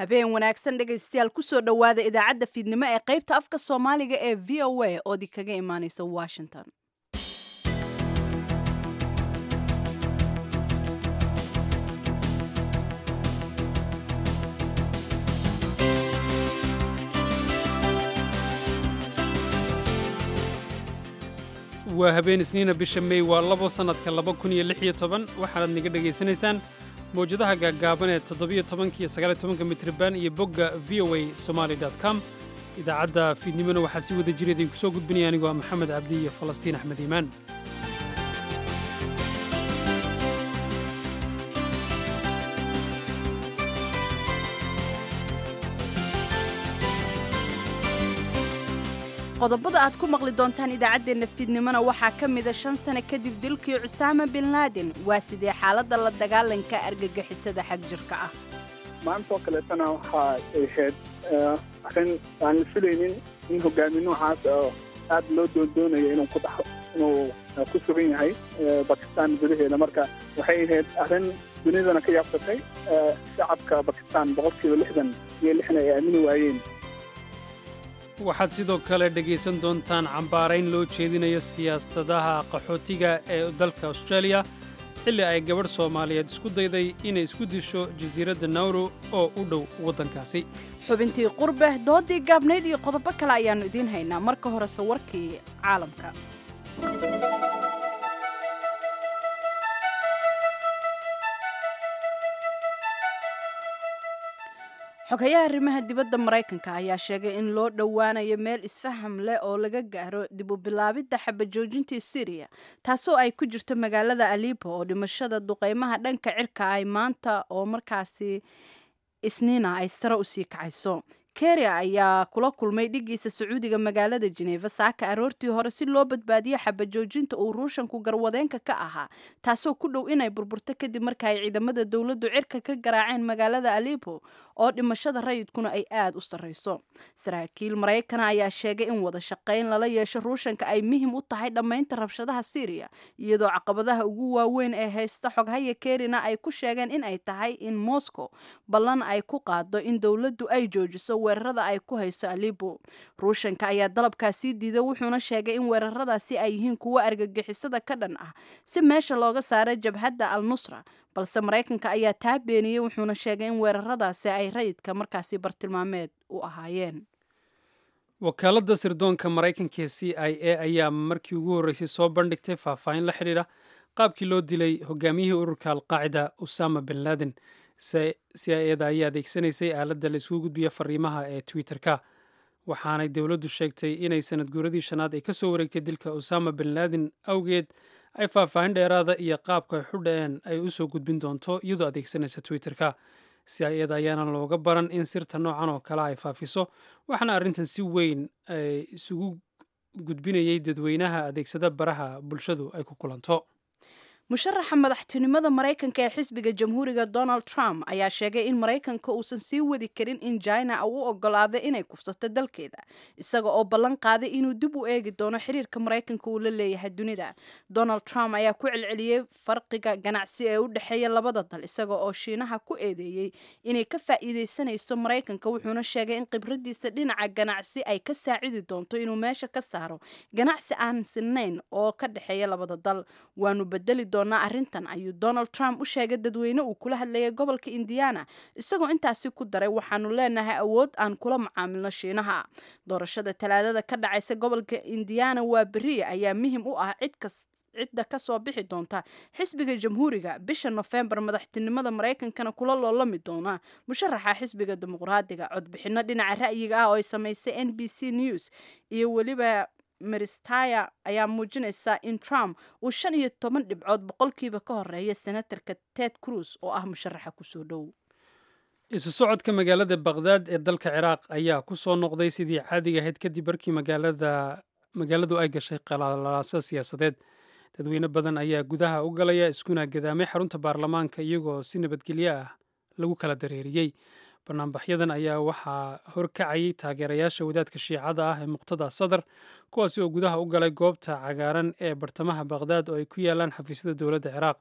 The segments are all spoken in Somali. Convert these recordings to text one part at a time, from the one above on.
habeen wanaagsan dhegaystayaal kusoo dhowaada idaacadda fiidnimo ee qaybta afka soomaaliga ee v o a ood kaga imaaneysa washington waa habeen isniina bisha mey waa labo sannadka laba kun iyo lix iyo toban waxaanaad naga dhegaysanaysaan mawjadaha gaaggaaban ee toddobiyo tobanka iyo sagaaliyo tobanka mitriban iyo bogga v o a somali com idaacadda fiidnimona waxaa si wada jira idinku soo gudbinaya anigoo ah maxamed cabdi iyo falastiin axmed iimaan qodobada aad ku maqli doontaan idaacaddeenna fiidnimona waxaa ka mida shan sano kadib dilkii cusaama bin laadin waa sidee xaaladda la dagaalanka argagixisada xag jirka ah maantoo kaleetana waxaa ay ahayd arrin aan la filaynin in hogaami noocaas oo aad loo doondoonayo inuu ku dhaxo inuu ku sugan yahay bakistan gudaheeda marka waxay ahayd arrin dunidana ka yaabsatay shacabka bakistan boqolkiiba lixdan iyo lixna ay aamini waayeen waxaad sidoo kale dhegaysan doontaan cambaarayn loo jeedinayo siyaasadaha qaxootiga ee dalka australia xilli ay gabadh soomaaliyeed isku dayday inay isku disho jasiiradda nawro oo u dhow waddankaasi xubintii qurbe doodii gaabnayd iyo qodobo kale ayaannu idiin haynaa marka horese warkii caalamka xogayaha arrimaha dibadda maraykanka ayaa sheegay in loo dhowaanayo meel isfaham leh oo laga gaaro dib u bilaabidda xabajoojintii syriya taasoo ay ku jirto magaalada alibo oo dhimashada duqeymaha dhanka cirka ay maanta oo markaasi isniina ay sare usii kacayso keriya ayaa kula kulmay dhigiisa sacuudiga magaalada jeneva saaka aroortii hore si loo badbaadiyo xabajoojinta uu ruushanku garwadeenka ka ahaa taasoo ku dhow inay burburto kadib marka ay ciidamada dowladdu cirka ka garaaceen magaalada alibo oo dhimashada rayidkuna ay aada u sarreyso saraakiil maraykana ayaa sheegay in wada shaqayn lala yeesho ruushanka ay muhim u tahay dhammaynta rabshadaha syriya iyadoo caqabadaha ugu waaweyn ee haysta xoghaya kerina ay ku sheegeen in ay tahay in moscow ballan ay ku qaado in dowladdu ay joojiso weerarada ay ku hayso alibo ruushanka ayaa dalabkaasii diiday wuxuuna sheegay in weeraradaasi ay yihiin kuwo argagixisada ka dhan ah si meesha looga saaro jabhadda al nusra balse maraykanka ayaa taa beeniyey wuxuuna sheegay in weeraradaasi ay rayidka markaasi bartilmaameed u ahaayeen wakaaladda sirdoonka maraykanka ee c i a ayaa markii ugu horreysay soo bandhigtay faahfaahin la xidhiidha qaabkii loo dilay hogaamiyihii ururka alqaacida usama bin laden c i eda ayaa adeegsanaysay aaladda la isugu gudbiya fariimaha ee twitter-ka waxaanay dowladdu sheegtay inay sanad guuradii shanaad ay ka soo wareegtay dilka usama bin laden awgeed ay faahfaahin dheeraada iyo qaabka ay xudheen ay u soo gudbin doonto iyadoo adeegsanaysa twitter-ka c i eda ayaana looga baran in sirta noocan oo kale ay faafiso waxaana arrintan si weyn ay isugu gudbinayay dadweynaha adeegsada baraha bulshadu ay ku kulanto musharaxa madaxtinimada maraykanka ee xisbiga jamhuuriga donald trump ayaa sheegay in maraykanka uusan sii wadi karin in jina uu ogolaado inay kufsato dalkeeda isaga oo ballan qaaday inuu dib u eegi doono xiriirka maraykanka uu la leeyahay dunida donald trump ayaa ku celceliyey farqiga ganacsi ee u dhexeeya labada dal isaga oo shiinaha ku eedeeyey inay ka faa'iideysanayso maraykanka wuxuuna sheegay in khibradiisa dhinaca ganacsi ay ka saacidi doonto inuu meesha ka saaro ganacsi aan sinnayn oo ka dhexeeya labada dal waanu bedeli arrintan ayuu donald trump u sheegay dadweyne uu kula hadlayay gobolka indiana isagoo intaasi ku daray waxaanu leenahay awood aan kula macaamilno shiinaha doorashada talaadada ka dhacaysa gobolka indiana waa beriya ayaa muhim u ah cidkas cidda ka soo bixi doonta xisbiga jamhuuriga bisha nofembar madaxtinimada maraykankana kula loolami doona musharaxa xisbiga dimuqraadiga codbixino dhinaca ra'yiga ah oo ay samaysay n b c news iyo weliba maristaya ayaa muujinaysa in trump uu shan iyo toban dhibcood boqolkiiba ka horeeya senatarka ted cruz oo ah musharaxa kusoo dhow isu socodka magaalada bakhdad ee dalka ciraaq ayaa ku soo noqday sidii caadiga ahayd kadib markii magaaladu ay gashay qalaalaaso siyaasadeed dadweyne badan ayaa gudaha u galaya iskuna gadaamay xarunta baarlamaanka iyagoo si nabadgelyo ah lagu kala dareeriyey banaanbaxyadan ayaa waxaa horkacayay taageerayaasha wadaadka shiicada ah ee muqtada sadar kuwaasi oo gudaha u galay goobta cagaaran ee bartamaha bakhdad oo ay ku yaalaan xafiisyada dowladda ciraaq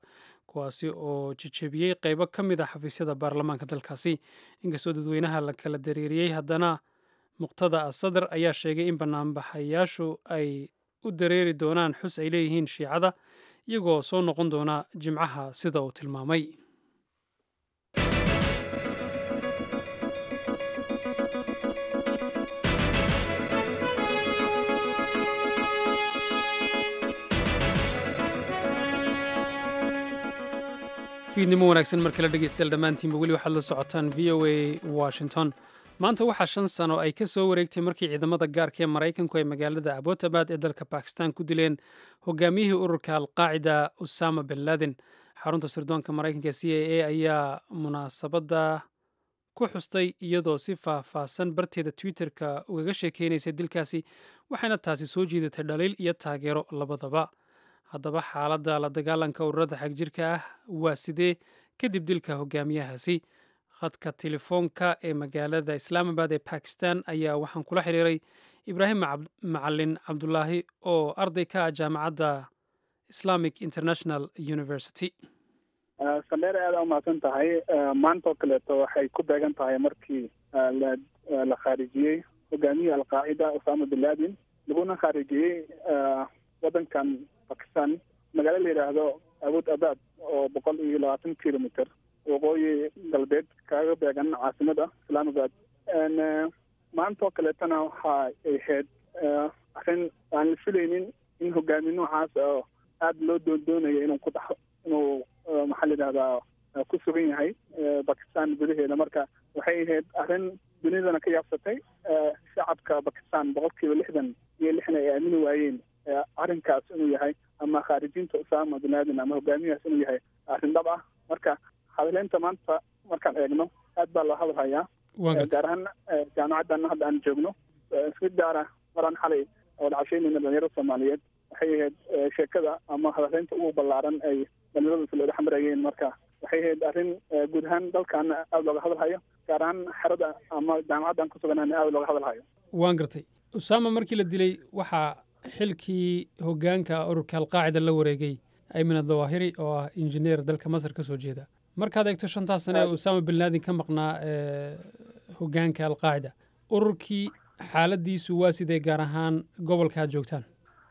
kuwaasi oo jejebiyey qeybo ka mid a xafiisyada baarlamaanka dalkaasi inkastoo dadweynaha la kala dareeriyey haddana muqtada asadar ayaa sheegay in banaanbaxayaashu ay u dareeri doonaan xus ay leeyihiin shiicada iyagoo soo noqon doona jimcaha sida uu tilmaamay fiidnimo wanaagsan mar kale dhegeystayaal dhammaantiinba weli waxaad la socotaan v o a washington maanta waxaa shan sano ay ka soo wareegtay markii ciidamada gaarka ee maraykanku ay magaalada abotabad ee dalka bakistan ku dileen hogaamiyihii ururka alqaacida usama bin laden xarunta sirdoonka maraykanka e c a a ayaa munaasabadda ku xustay iyadoo si faahfaahsan barteeda twitterka ugaga sheekeynaysay dilkaasi waxayna taasi soo jiidatay dhaliil iyo taageero labadaba haddaba xaaladda la dagaalanka ururada xagjirka ah waa sidee kadib dilka hogaamiyahaasi khadka telefoonka ee magaalada islaamabad ee bakistan ayaa waxaan kula xiriiray ibraahim macalin cabdulaahi oo arday ka ah jaamacadda islamic international university sandheer aada umahadsan tahay maantaoo kaleeto waxay ku beegan tahay markii la khaarijiyey hogaamiyihii alqaacida usama bin laden laguna khaarijiyey waddankan bakistan magaalo la yidhaahdo awood abad oo boqol iyo labaatan kilometer waqooyi galbeed kaaga beegan caasimada islaamabad maanta oo kaleetana waxa ay ahayd arrin aan la filaynin in hogaami noocaas oo aada loo doondoonayo inuu ku dhaxo inuu maxaa la yidhahdaa ku sugan yahay bakistan gudaheeda marka waxay ahayd arrin dunidana ka yaabsatay shacabka bakistan boqol kiiba lixdan iyo lixna ay aamini waayeen arrinkaas inuu yahay ama khaarijinta usama bin laden ama hogaamiyahaas inuu yahay arrin dhab ah marka hadaleynta maanta markaan eegno aad baa loo hadalhayaa gaar ahaan jaamacaddan hadda aan joogno si gaara maraan xalay oo dhacasheynayna dhalinyarada soomaaliyeed waxay ahayd sheekada ama hadaleynta ugu ballaaran ay dhalinyaradu isla dhex marayeen marka waxay ahayd arrin guud ahaan dalkaana aada looga hadalhayo gaar ahaan xerada ama jaamacaddan ku suganana aada looga hadalhayo waan gartay usama markii la dilay waxaa xilkii hogaanka ururka alqaacida la wareegay aymin adawahiri oo ah injineer dalka masar ka soo jeeda markaad eegto shantaas sane ee usama bin laden ka maqnaa hogaanka alqaacida ururkii xaaladiisu waa sidee gaar ahaan gobolka aad joogtaan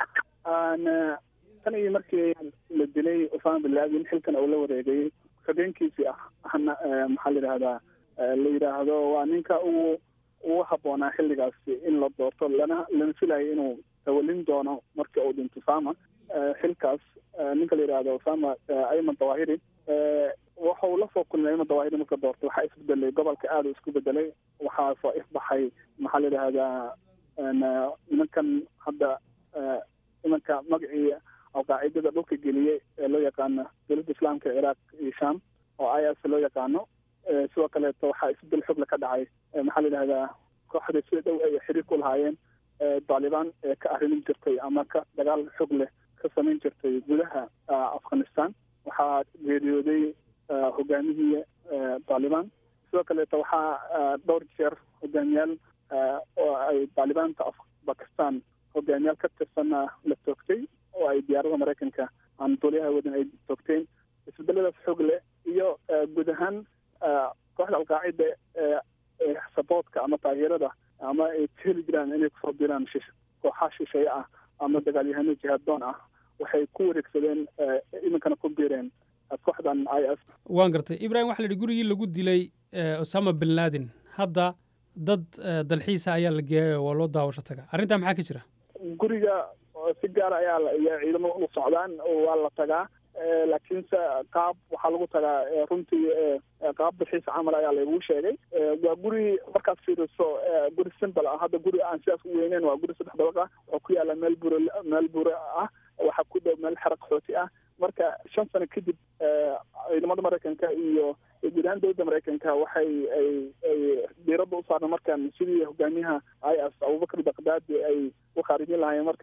tan iyo markii la dilay usama bin laden xilkan uu la wareegay habeenkiisii ah ahna maxaa la yidhahdaa la yidhaahdo waa ninka ugu ugu habboonaa xilligaasi in la doorto lana lana filayo inuu tawalin doono markii uu dhinto usama xilkaas ninka la yidhahdo usama ayman dawahiri waxau la soo kulmay ayman dawahiri marka doorto waxaa isbedelay gobolka aada u isku bedelay waxaa soo ifbaxay maxaa la yidhahdaa nimankan hadda nimanka magacii alqaacidada dhulka geliyey ee loo yaqaano dowladda islaamka ciraaq iyo sham oo i s loo yaqaano sidoo kaleeto waxaa isbedel xogle ka dhacay maxaa la yidhahdaa kooxda sida dhow ay xiriir ku lahaayeen daalibaan ee ka arrimin jirtay ama ka dagaal xog leh ka samayn jirtay gudaha afghanistan waxaa geeriyooday hogaamihii daalibaan sidoo kaleeto waxaa dhowr jeer hogaamiyaal oo ay daalibaanta bakistan hogaamiyaal ka tirsanna la toogtay oo ay diyaarada maraykanka aan duuliyaha wadan ay toogteen isbedeladaas xoog leh iyo guud ahaan kooxda alqaacida ee saboodka ama taageerada ama ay heli jiraan inay kusoo diraan kooxaa shisheeye ah ama dagaalyahano jihaaddoon ah waxay ku wareegsadeen iminkana ku biireen kooxdan i s waan gartay ibrahim waxa la yidhi gurigii lagu dilay osama bin laden hadda dad dalxiisa ayaa la geeyay oo waa loo daawasho taga arrintaa maxaa ka jira guriga si gaara ayaa iyo ciidamo u socdaan waa la tagaa laakiinse qaab waxaa lagu tagaa runtii qaab dalxiis camal ayaa lagu sheegay waa guri markaad fiiriso guri simbal ah hadda guri aan sidaas u weyneyn waa guri saddex dabaq ah oo ku yaala meel bure meel bure ah waxaa ku dhow meel xera qaxooti ah marka shan sano kadib ciidamada maraykanka iyo guud ahaan dowladda maraykanka waxay ay ay diiradda u saarna markaan sidii hogaamiyaha i s abubakar bakdaadi ay u khaarijin lahaayeen marka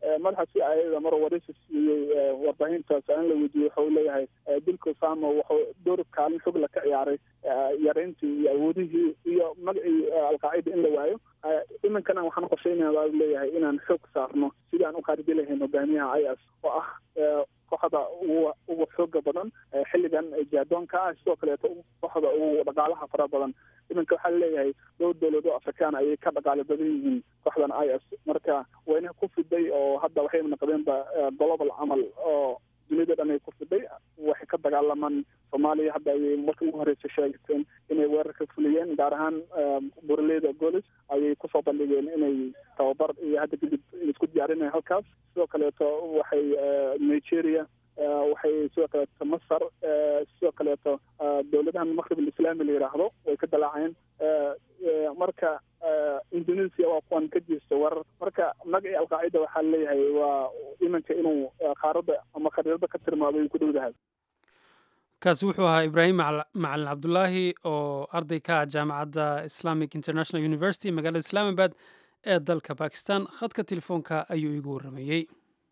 madaxa c i a mar waraysi siiyey warbaahintaas aan la weydiiyey waxa uu leeyahay dilka osama wuxuu door kaalin xog la ka ciyaaray yareyntii iyo awoodihii iyo magacii alqaacida in la waayo iminkana waxaan qorsheynaya baa leeyahay inaan xoog saarno sidii aan u qaaridi lahayn hogaamiyaha i s oo ah kooxda ugu ugu xooga badan xilligan jaadoonka ah sidoo kaleeto kooxda ugu dhaqaalaha fara badan iminka waxaa leeyahay dhowr dowlad oo afrikaan ayay ka dhaqaalo badan yihiin kooxdan i s marka wayna ku fiday oo hadda waxay naqdeenba global camal oo dunida dhan ay ku fiday waxay ka dagaalamaan soomaaliya hadda ayay markii ugu horeysa sheegteen inay weerar ka fuliyeen gaar ahaan buraleyda golis ayay kusoo bandhigeen inay tababar iyo hadda kadib isku diyaarinaya halkaas sidoo kaleeto waxay nigeria waxay sidoo kaleeto masar sidoo kaleeto dowladahan maqrib alislaami la yidhaahdo way ka dalaaceen marka indonesia waa kuwan ka jeesta weerar marka magacii alqaacida waxaa leeyahay waa iminka inuu qaaradda ama khariirada ka tirmaado ku dhowdahay kaasi wuxuu ahaa ibraahim macalin cabdulaahi oo arday ka ah jaamacadda islamic international university magaalada islaamabad ee dalka bakistan khadka telefoonka ayuu iigu warrameeyey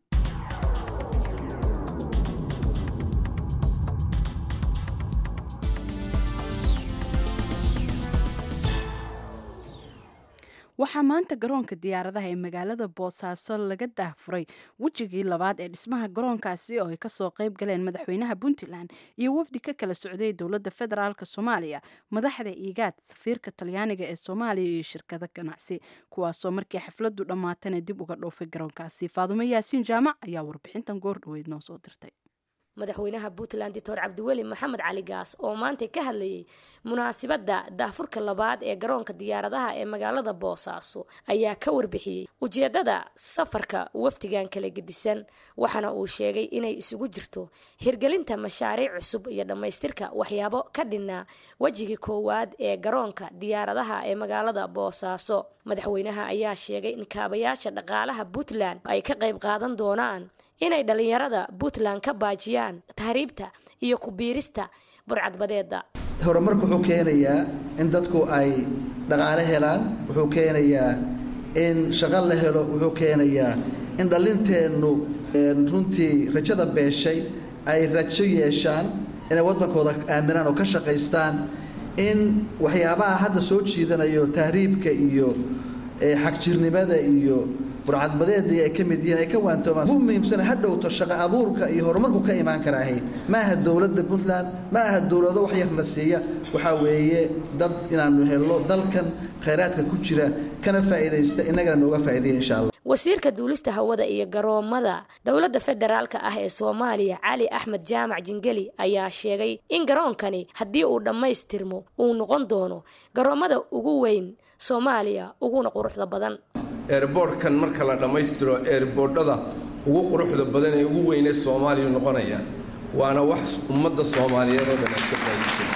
waxaa maanta garoonka diyaaradaha ee magaalada boosaaso laga daahfuray wejigii labaad ee dhismaha garoonkaasi oo ay kasoo qayb galeen madaxweynaha puntland iyo wafdi ka kala socday dowladda federaalk soomaaliya madaxda iigaad safiirka talyaaniga ee soomaaliya iyo shirkado ganacsi kuwaasoo markii xafladu dhammaatana dib uga dhoofay garoonkaasi faadumo yaasiin jaamac ayaa warbixintan goor dhaweyd noo soo dirtay madaxweynaha puntland doctor cabdiweli maxamed cali gaas oo maanta ka hadlayay munaasibadda daahfurka labaad ee garoonka diyaaradaha ee magaalada boosaaso ayaa ka warbixiyey ujeedada safarka wafdigan kala gedisan waxaana uu sheegay inay isugu jirto hirgelinta mashaariic cusub iyo dhammaystirka waxyaabo ka dhinaa wejigii koowaad ee garoonka diyaaradaha ee magaalada boosaaso madaxweynaha ayaa sheegay in kaabayaasha dhaqaalaha puntland ay ka qayb qaadan doonaan inay dhallinyarada puntland ka baajiyaan tahriibta iyo ku biirista burcadbadeeda horumarku wuxuu keenayaa in dadku ay dhaqaale helaan wuxuu keenayaa in shaqo la helo wuxuu keenayaa in dhallinteennu runtii rajada beeshay ay rajo yeeshaan inay waddankooda aaminaan oo ka shaqaystaan in waxyaabaha hadda soo jiidanayo tahriibka iyo xagjirnimada iyo burcadbadeedii ay ka mid yihiin ay ka waantoomaan ugu muhiimsana ha dhowto shaqo abuurka iyo horumarku ka imaan karaahay ma aha dowladda puntland ma aha dowlado wax yarna siiya waxaa weeye dad inaanu helno dalkan khayraadka ku jira kana faa'iidaysta innagana nooga faa'iidaya insha allah wasiirka duulista hawada iyo garoomada dowladda federaalka ah ee soomaaliya cali axmed jaamac jingeli ayaa sheegay in garoonkani haddii uu dhammaystirmo uu noqon doono garoomada ugu weyn soomaaliya uguna quruxda badan eerboorhkan marka la dhammaystiro eerboordhada ugu quruxda badan ee ugu weynee soomaaliya noqonaya waana wax ummadda soomaaliyeed oo dhan ay ka faa'iidaysan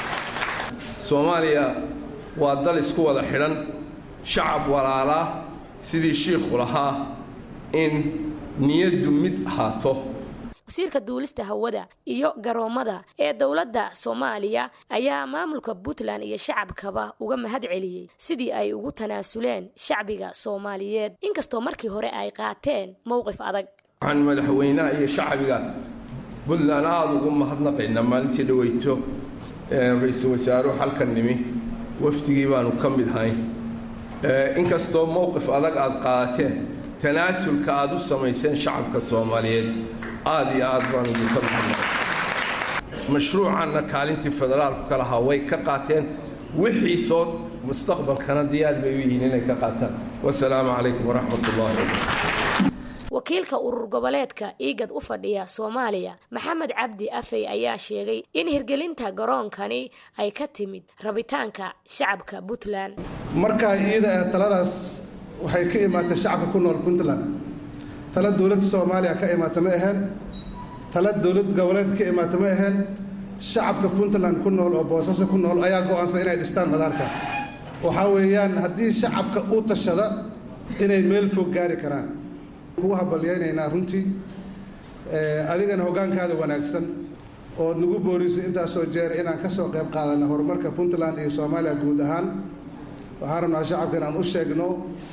soomaaliya waa dal isku wada xidhan shacab walaalaa sidii shiikhu lahaa in niyaddu mid ahaato wasiirka duulista hawada iyo garoomada ee dowladda soomaaliya ayaa maamulka puntland iyo shacabkaba uga mahad celiyey sidii ay ugu tanaasuleen shacbiga soomaaliyeed inkastoo markii hore ay qaateen mowqif adag waxaan madaxweynaha iyo shacbiga puntland aada ugu mahadnaqaynaa maalintii dhaweyto ra-iisul wasaaruhu halkan nimi wafdigii baanu ka mid hayn inkastoo mowqif adag aada qaadateen tanaasulka aada u samayseen shacabka soomaaliyeed aada iyo aad baan idinka mahadnaqay mashruucanna kaalintii federaalku ka lahaa way ka qaateen wixii soo mustaqbalkana diyaar bay u yihiin inay ka qaataan wasalaamu calaykum waraxmat ullahi wabarakatu wakiilka urur goboleedka iigad u fadhiya soomaaliya maxamed cabdi afey ayaa sheegay in hirgelinta garoonkani ay ka timid rabitaanka shacabka puntland markaa iyada ah taladaas waxay ka imaatay shacabka ku nool puntland tala dowladda soomaaliya ka imaata ma aheen tala dowlad goboleed ka imaata ma aheen shacabka puntland ku nool oo boosaaso ku nool ayaa go'aansaday inay dhistaan madaarka waxaa weeyaan haddii shacabka u tashada inay meel fog gaari karaan kugu habalyaynaynaa runtii adigana hoggaankaada wanaagsan ood nagu boorisay intaasoo jeer inaan ka soo qayb qaadana horumarka puntland iyo soomaaliya guud ahaan waxaan rabnaa shacabka inaan u sheegno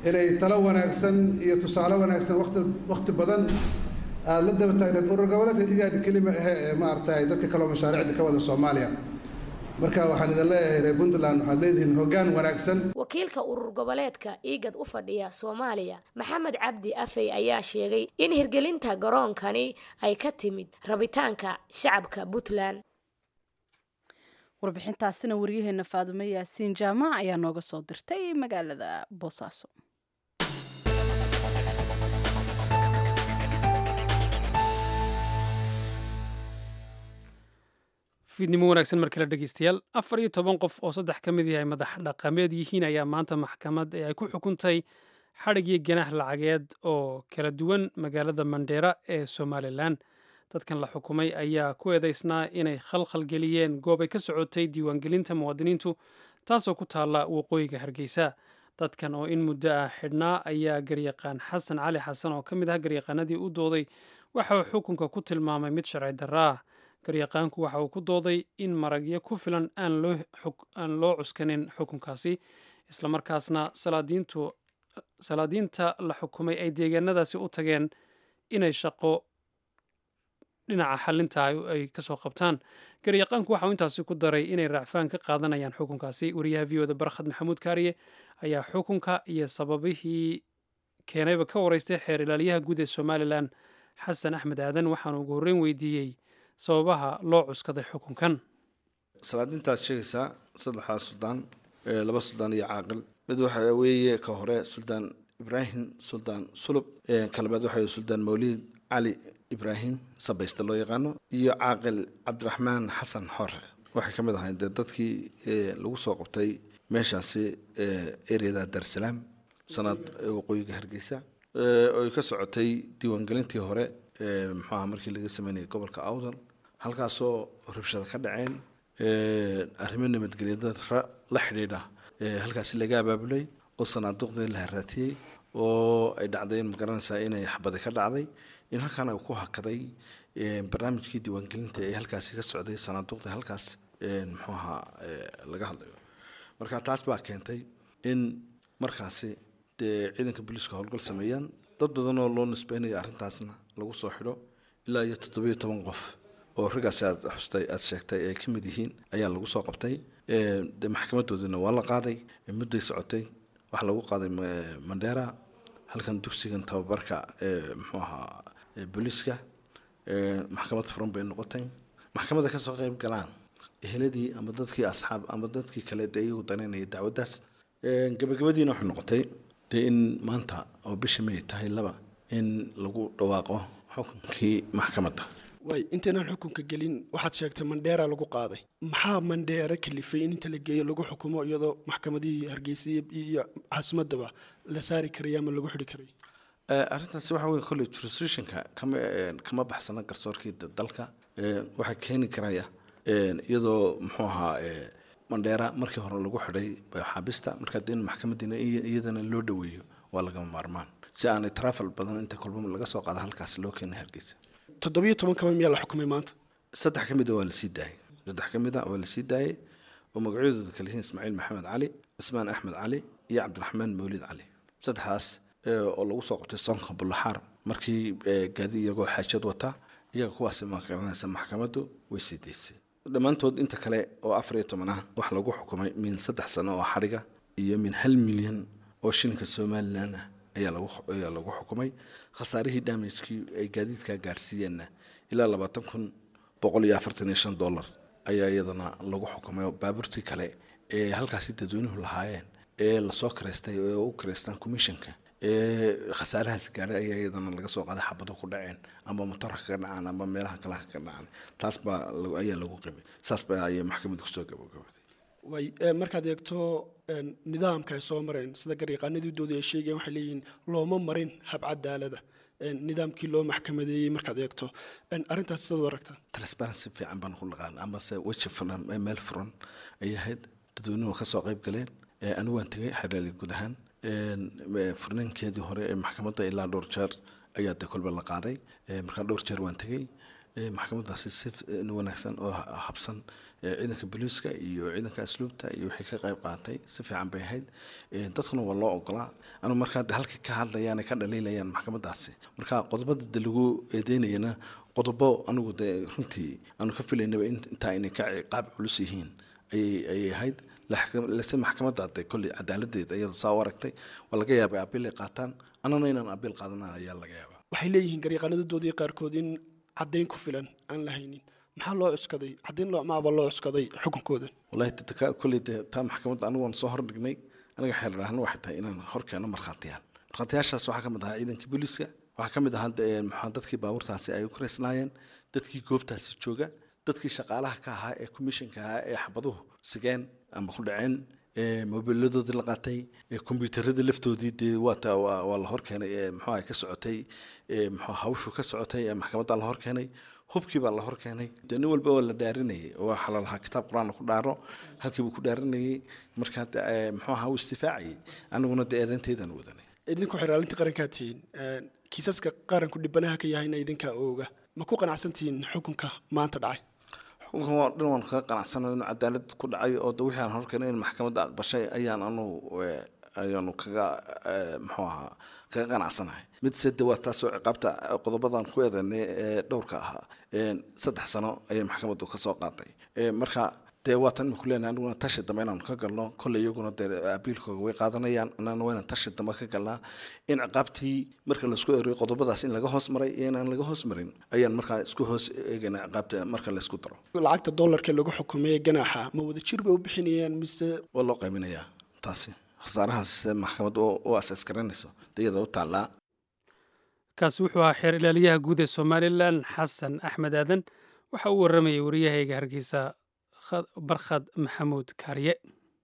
inay talo wanaagsan iyo tusaale wanaagsan waqti waqti badan aada la daba taagneed urur goboleedka igaadi kelima ahe ee maaragtay dadka kaloo mashaariicda ka wada soomaaliya marka waxaan idin leeyahay reer puntland waxaad leedihiin hoggaan wanaagsan wakiilka urur goboleedka iigad u fadhiya soomaaliya maxamed cabdi afey ayaa sheegay in hirgelinta garoonkani ay ka timid rabitaanka shacabka puntland warbixintaasina waryaheena faadume yaasiin jaamac ayaa nooga soo dirtay magaalada boosaaso fiidnimo wanaagsan mar kale dhegeystayaal afar iyo toban qof oo saddex ka mid yahay madax dhaqameed yihiin ayaa maanta maxkamad ee ay ku xukuntay xadhig iyo ganaax lacageed oo kala duwan magaalada mandheera ee somalilan dadkan la xukumay ayaa ku eedeysnaa inay khalkhal geliyeen goob ay ka socotay diiwaangelinta muwaadiniintu taasoo ku taalla waqooyiga hargeysa dadkan oo in muddo ah xidhnaa ayaa garyaqaan xasan cali xasan oo ka mid ah garyaqaanadii u dooday waxa uu xukunka ku tilmaamay mid sharci darra ah garyaqaanku waxa uu ku dooday in maragyo ku filan aan loo cuskanin xukunkaasi islamarkaasna salaadiinta la xukumay ay deegaanadaasi u tageen inay shaqo dhinaca xalinta ay kasoo qabtaan garyaqaanku waxa uu intaasi ku daray inay raacfaan ka qaadanayaan xukunkaasi wariyaha v oda barkhad maxamuud kaariye ayaa xukunka iyo sababihii keenayba ka wareystay xeer ilaaliyaha guud ee somalilan xasan axmed aadan waxaanu ugu horreyn weydiiyey sababaha loo cuskaday xukunkan salaadintaad sheegaysaa saddexdaa suldaan laba suldaan iyo caaqil mid waxa weeye ka hore suldaan ibraahim suldaan sulub kalabaad waxa suldaan mawlid cali ibraahim sabayste loo yaqaano iyo caaqil cabdiraxmaan xasan xore waxay ka mid ahayn dee dadkii lagu soo qabtay meeshaasi ereyada darsalaam sanaad waqooyiga hargeysa oy ka socotay diiwaangelintii hore muxuaha markii laga sameynayay gobolka awdal halkaasoo rabshada ka dhaceen arrimo nabadgelyada la xidhiidha halkaasi laga abaabulay oo sanaaduuqdii la haraatiyey oo ay dhacday in magaranaysaa inay xabadi ka dhacday in halkaana ku hakaday barnaamijkii diiwaangelinta ee halkaasi ka socday sanaaduuqda halkaas muxuu ahaa laga hadlayo marka taas baa keentay in markaasi dee ciidanka booliiska howlgal sameeyaan dad badan oo loo nisbeynaya arrintaasna lagu soo xidho ilaa iyo toddobiyo toban qof oo raggaasi aad xustay aad sheegtay ay ka mid yihiin ayaa lagu soo qabtay de maxkamadoodina waa la qaaday mudday socotay waxaa lagu qaaday mandheera halkan dugsigan tababarka muxuu ahaa booliiska maxkamad furan bay noqotay maxkamadda kasoo qeyb galaan eheladii ama dadkii asxaab ama dadkii kale dee iyagu danaynaya dacwaddaas gabagabadiina waxay noqotay dee in maanta oo bisha may tahay laba in lagu dhawaaqo xukunkii maxkamadda waay intaynaan xukunka gelin waxaad sheegtay mandheera lagu qaaday maxaa mandheera kalifay in inta la geeyo lagu xukumo iyadoo maxkamadihii hargeysa iyo caasimadaba la saari karay ama lagu xidhi karay arrintaasi waxa weye kolley jurisdictionka kama kama baxsana garsoorkii dalka waxaa keeni karaya iyadoo muxuu ahaa mandheera markii hore lagu xidhay xaabista markaa dee in maxkamadiina iyadana loo dhoweeyo waa lagama maarmaan si aanay trafal badan inta kolba laga soo qaada halkaas loo keena hargeysa toddobiyo toban kaba miyaa la xukumay maanta saddex ka mid a waa lasii daayay saddex ka mid a waa lasii daayay oo magacyadooda kale yihiin ismaaciil maxamed cali cismaan axmed cali iyo cabdiraxmaan mawlid cali saddexdaas oo lagu soo qabtay soonka bullaxaar markii gaadi iyagoo xaajad wata iyaga kuwaasi makaranaysa maxkamaddu way sii daysay dhammaantood inta kale oo afar iyo toban ah waxaa lagu xukumay min saddex sano oo xadhiga iyo min hal milyan oo shilinka somalilan ah ayaa lagu ayaa lagu xukumay khasaarihii damagekii ay gaadiidkaa gaadhsiiyeenna ilaa labaatan kun boqol iyo afartan iyo shan dollar ayaa iyadana lagu xukumay oo baabuurtii kale ee halkaasi dadweynuhu lahaayeen ee lasoo karaystay ee u karaystaan commissionka ee khasaarahaas gaadhay ayaa iyadana laga soo qaaday xabado ku dhaceen ama motorka ka dhacaan ama meelaha kalaha ka dhacaan taas baa ayaa lagu qimay saas baa ayay maxkamadda kusoo gabagabaday way markaad eegto nidaamka ay soo mareen sida garyaqaanadii dooda ay sheegeen waxay leeyihiin looma marin hab cadaalada nidaamkii loo maxkamadeeyey markaad eegto arrintaas sidaad u aragtaa transparency fiican baan ku dhaqaan amase weji furan meel furan ayay ahayd dadweynuhu kasoo qayb galeen anigu waan tegay xereeli guud ahaan furnaankeedii hore ee maxkamadda ilaa dhowr jeer ayaa de kolba la qaaday markaa dhowr jeer waan tegey maxkamadaasi si wanaagsan oo habsan ciidanka booliiska iyo ciidanka asluubta iyo wixii ka qayb qaatay si fiican bay ahayd dadkuna waa loo ogolaa anu markaa de halka ka hadlayaan ka dhaliilayaan maxkamadaasi marka qodobada de lagu eedeynayana qodobo anigu de runtii aanu ka filaynaba intaa inay ka qaab culus yihiin ayay ahayd lase maxkamadda de kolley cadaaladeeda iyada saa u aragtay waa laga yaabay abiil ay qaataan anana inaan abiil qaadana ayaa laga yaabaa waxay leeyihiin garyaqaanadadoodii qaarkood in caddayn ku filan aan la haynin maxaa loo cuskaday caddayn loocmaaba loo cuskaday xukunkooda wallahi kolley de taa maxkamadda anigu waan soo hordhignay aniga xeeldhaahna waxay tahay inaan hor keeno markhaatiyaal markhaatiyaashaas waxaa ka mid ahaa ciidankii booliiska waxaa ka mid ahaa maxaa dadkii baabuurtaasi ay u karaysnaayeen dadkii goobtaasi jooga dadkii shaqaalaha ka ahaa ee commissionka ahaa ee xabaduhu sigeen ama ku dhaceen mobiiladoodii la qaatay kombyuutarada laftoodii dee waata waa la horkeenay muxuu ka socotay muxuu hawshu ka socotay ee maxkamadda la horkeenay hubkii baa la horkeenay dee nin walba waa la dhaarinayay oo waxaa lalahaa kitaab qur-aan ku dhaaro halkii buu ku dhaarinayay markaa muxuu ahaa uu istifaacayay aniguna dee eedeynteydaan wadanay idinku xiraalintii qarankaa tihiin kiisaska qaranku dhibanaha ka yahayna idinkaa ooga ma ku qanacsantihiin xukunka maanta dhacay xukunkan waa dhan waan kaga qanacsanayo inuu cadaalad ku dhacay oo de wixii aan horkeenay in maxkamadda aqbashay ayaan anu ayaanu kaga muxuu ahaa kaga qanacsanahay mid sede waa taasoo ciqaabta qodobadan ku eedanay ee dhowrka ahaa saddex sano ayay maxkamaddu ka soo qaatay marka dee waatan iminku leenahay aniguna tashi dambe inaanu ka galno kolley iyaguna dee abiilkooga way qaadanayaan annana waa inaan tashi dambe ka galnaa in ciqaabtii marka laisku eriyo qodobadaas in laga hoos maray iyo inaan laga hoos marin ayaan markaa isku hoos eegaynaa ciqaabta marka laysku daro lacagta dollarka lagu xukumay ee ganaaxa ma wada jir bay u bixinayaan mise waa loo qayminayaa taasi khasaarahaas maxkamad u asaas garanayso iyada u taallaa kaasi wuxuu ahaa xeer ilaaliyaha guud ee somalilan xasan axmed aadan waxa uu warramayay wariyahayga hargeysa barkhad maxamuud kaariye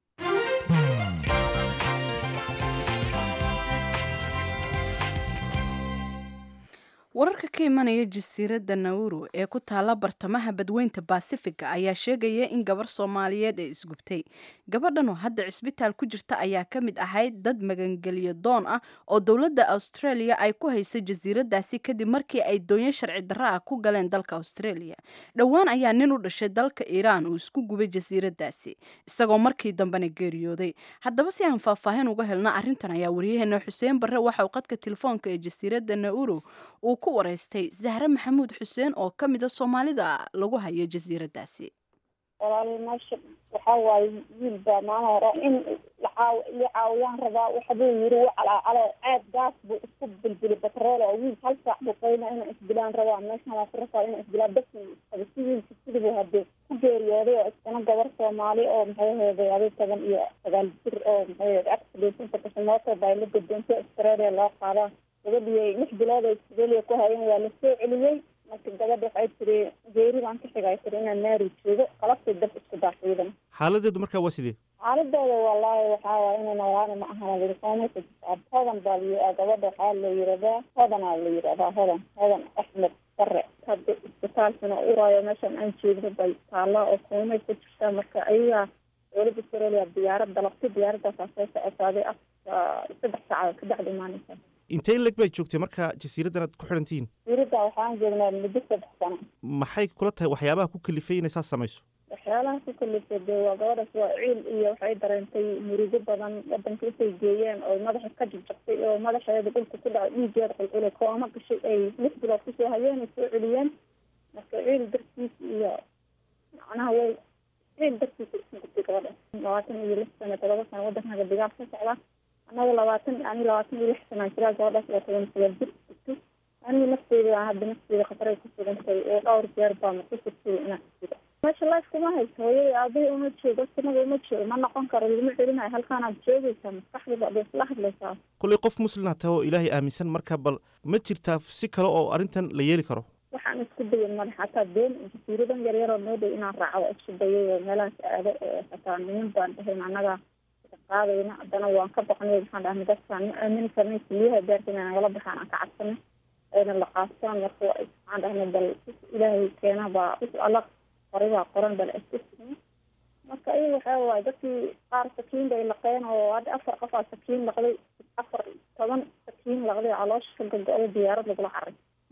wararka ka imanaya jasiiradda nauru ee ku taala bartamaha badweynta baasifiga ayaa sheegaya in gabar soomaaliyeed ee isgubtay gabadhan oo hadda cisbitaal ku jirta ayaa ka mid ahayd dad magangelyo doon ah oo dowladda australia ay ku hayso jasiiraddaasi kadib markii ay doonyo sharci darro ah ku galeen dalka australia dhowaan ayaa nin u dhashay dalka iiraan uu isku gubay jasiiraddaasi isagoo markii dambena geeriyooday haddaba si aan faahfaahin uga helna arrintan ayaa wariyaheena xuseen barre waxa uu qadka telefoonka ee jasiiradda nauru uu ku waraystay zahre maxamuud xuseen oo ka mid a soomaalida lagu hayo jasiiraddaasi walaal meesha waxaa waaye wiil baa maalin hore in lacaaw iyo caawiyaan rabaa waxbuu yiri wuu calaacalo aad gaas buu isku bilbili batrool oo wiil hal saac buu qayna inaan isdilaan rabaa meeshan waa ku rafaa inaan isdilaa bas qaba si wiilka sidibuu hadee ku geeriyooday oo iskana gabar soomaali oo maxay aheeday adi toban iyo sagaal jir oo maxay aheed accidentinta kashamooto baa la guddoonta australia loo qaadaa gabadhii lix bilood ay australia ku hayeen waa la soo celiyey marka gabadha waxay tiri geeri baan ka xigay tiri inaan naari joogo qalabtay dab isku daaxiidan xaaladeedu markaa waa sidee xaaladooda wallaahi waxaa waay inay noolaana ma ahana lirikoonaysa hodan baa la gabadha waxaa la yiraahdaa hodanaa la yiraahdaa hodan hodan axmed bare hadda isbitaalkana uraayo meeshan aan joogno bay taallaa oo koomay ku jirtaa marka ayagaa dowladda australia diyaarad dalabtay diyaaradaasaa soo socotaaday saddex saacadood ka bacdi imaanaysa intee in leg bay joogtay marka jasiiraddan aad ku xidhantihiin jasiiradda waxaan joognaa muddo saddex sano maxay kula tahay waxyaabaha ku kalifay inay saas samayso waxyaalaha ku kalifay dee waa gabadhaas waa ciil iyo waxay dareentay murugo badan wadanka intay geeyeen oo madaxa ka jabjabtay oo madaxeeda dhulka ku dhacay dhiigeeda qulqulay kooma gashay ay lix bilood kusoo hayeen ay soo celiyeen marka ciil dartiis iyo macnaha way ciil dartiisa isku gubtay gabadha labaatan iyo lix sano todoba sano wadankaga digaal ka socda annaga labaatan ani labaatan iyo lix sanaa jiraa gabadhaas waa toban sagaal jir jirtay aniga nafteyda aan hadda nafteyda khataray ku sugantay oo dhowr jeer baan ku sugtay inaan jiro meesha life kuma hayso hooyada aabahii uma joogo sanada uma joogo ma noqon karo laguma celinayo halkaanaad joogaysaa maskaxdaba ada isla hadlaysaa kollay qof muslina tahay oo ilaahay aaminsan marka bal ma jirtaa si kale oo arrintan la yeeli karo waxaan isku dayay madax hataa been jasiiradan yaryaroo noo dhow inaan raaco isku dayay oo meelahaas aado oo hataa niman baan dhahayn annaga qaadayna haddana waan ka baqnay waxaan dhahnay dadkaan ma aamini karnay keliyaha daarta inay nagala baxaan aan ka cabsanay ayna la qaastaan marka waxaan dhahnay bal ilaahay keena baa alla qoray baa qoran bal isku signa marka ayaga waxaa waaye dadkii qaar sakiin bay laqeen oo hadda afar qof aa sakiin laqday afar toban sakiin laqday caloosha ka gogo-da diyaarad lagula caray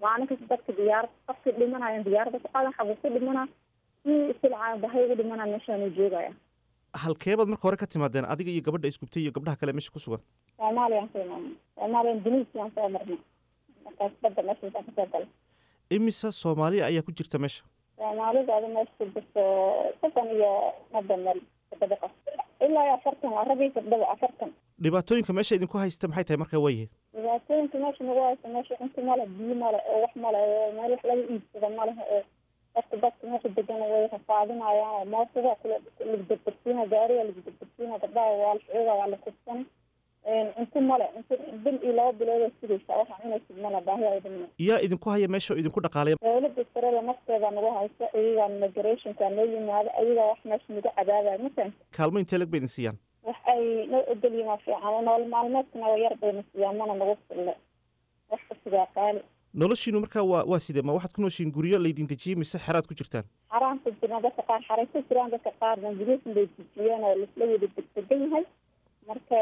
maalin kasta dadka diyaarad qofkii dhimanayan diyaaradda ku qaadan xabuu ku dhimana kii isilcaa bahay ugu dhimana meeshaanu joogaya halkeebaad marka hore ka timaadeen adiga iyo gabadha isgubtay iyo gabdhaha kale meesha ku sugan soomaaliyaan soo imaanay soomaaliyan duniisiyaan soo marnay markaas badda meeshaasaan kasoo galay imise soomaaliya ayaa ku jirta meesha soomaalidaada meesha ku jirto soddon iyo madda meel toddoba qof ilaa iyo afartan waa rag iyo gabdhaba afartan dhibaatooyinka meesha idinku haysta maxay tahay marka waayihiin dhibaatooyinka meesha nagu haysta meesha cunto male biyo male oo wax male oo meel wax laga iibsado maleha oo dadka dadka meesha degan way rafaadinayaan oo moosada kula lagu degdegsiina gaariga lagu degdegsiina gabdhaha waa la xooga waa la kufsan cunto male cunto bil iyo laba bilood oo sugaysa waxa cunaysid male baahi ay dhimna yaa idinku haya meesha oo idinku dhaqaalaya dowladda sarada nafteeda nagu haysa iyagaa migrationka noo yimaado ayagaa wax meesha nagu cadaabaya masan kaalmo intee lag ba idin siiyaan wax ay noo ogolyihin waa fiican nolol maalmeedkana waa yar bayna siiyaan mana nagu fille wax kasigaa qaali noloshiinu markaa waa waa sidee ma waxaad ku nooshiin guryo laydin dejiyey mise xeraad ku jirtaan xaraan ku jirna dadka qaar xaray ku jiraan dadka qaarna guryasin bay dejiyeen oo laisla wada degdegan yahay marka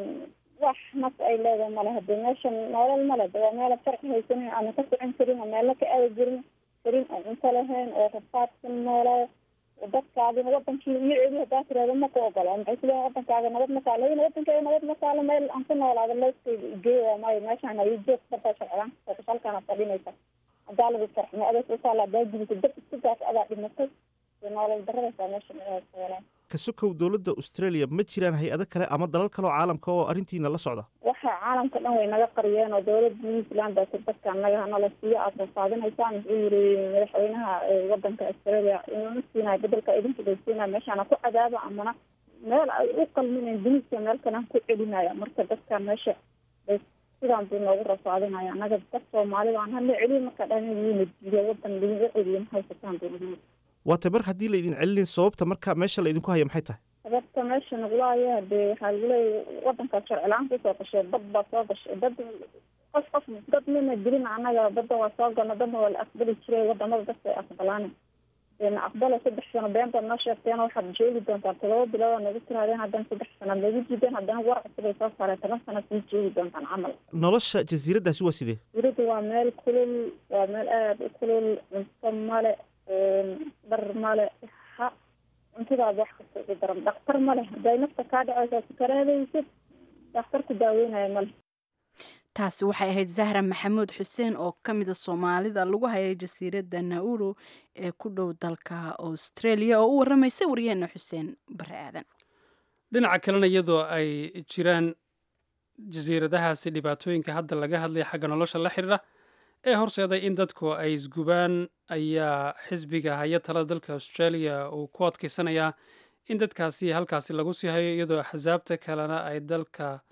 wax nas ay leedahay male hadee meeshan nolol male de waa meela sharci haysanin ama ka socon karin oo meela ka aadi jirin karin oo cunto lahayn oo rafaadsan noolaa dadkaadina wadankii iyo celi hadaa tirahdo ma ku ogola maxay kuleeyihin wadankaaga nabad ma kaalo in wadankaaga nabad ma kaalo meel aan ku noolaado looskeyga igeeya maayo meeshaan hayo joog badaa sharciyaan halkaana fadhinaysa hadaa lagu farxmo adeeg usaala hadaa gudisa dad isku gaas adaa dhimatay nolol daradaysaa meesha meelaa ka sokow dowladda australia ma jiraan hay-ado kale ama dalal kale oo caalamka oo arrintiina la socda waxa caalamka dhan way naga qariyeen oo dowladda new zealand baa dadka naga hanala siiyo aad rafaadinaysaan wuxuu yiri madaxweynaha wadanka australia inuna siinayo bedelka idinka bay siinayo meeshaana ku cadaaba amana meel ay u qalminayn duniska meel kalaan ku celinaya marka dadkan meesha bay sidaan buu noogu rafaadinaya annaga dad soomaalida aan hadla celiyo marka dhan yimid iyo wadan laga celiyo ma haysataan buu nagu waata mar haddii laydin celinin sababta marka meesha laydinku haya maxay tahay sababta meesha nagula haya hadee waxaa lagu leeya wadankaas sharcilaan kusoo gashay dad baa soo gashay dad qof qof dad mina dilin annaga badda waa soo galna dadna waa la aqbali jiray wadamada dadka ay aqbalaan na aqbala saddex sano been baad noo sheegteen waxaad joogi doontaan todoba bilood oo nagu tiraadeen haddana saddex sanaad nagu jideen haddana war cusub ay soo saareen toban sanaad sii joogi doontaan camal nolosha jasiiraddaasi waa sidee jasiirada waa meel kulul waa meel aada u kulul cunto male dhar male ha cuntadaada wax kasta ugu daran dhakhtar male haday nafta kaa dhaceysa sukaraadaysid dhakhtar ku daaweynaya male taasi waxay ahayd zahra maxamuud xuseen oo ka mida soomaalida lagu hayay jasiiradda nauru ee ku dhow dalka australia oo u waramaysay waryaheena xuseen bare aadan dhinaca kalena iyadoo ay jiraan jasiiradahaasi dhibaatooyinka hadda laga hadlaya xagga nolosha la xiriira ee horseeday in dadku ay isgubaan ayaa xisbiga haya talada dalka australia uu ku adkeysanayaa in dadkaasi halkaasi lagu sii hayo iyadoo axsaabta kalena ay dalka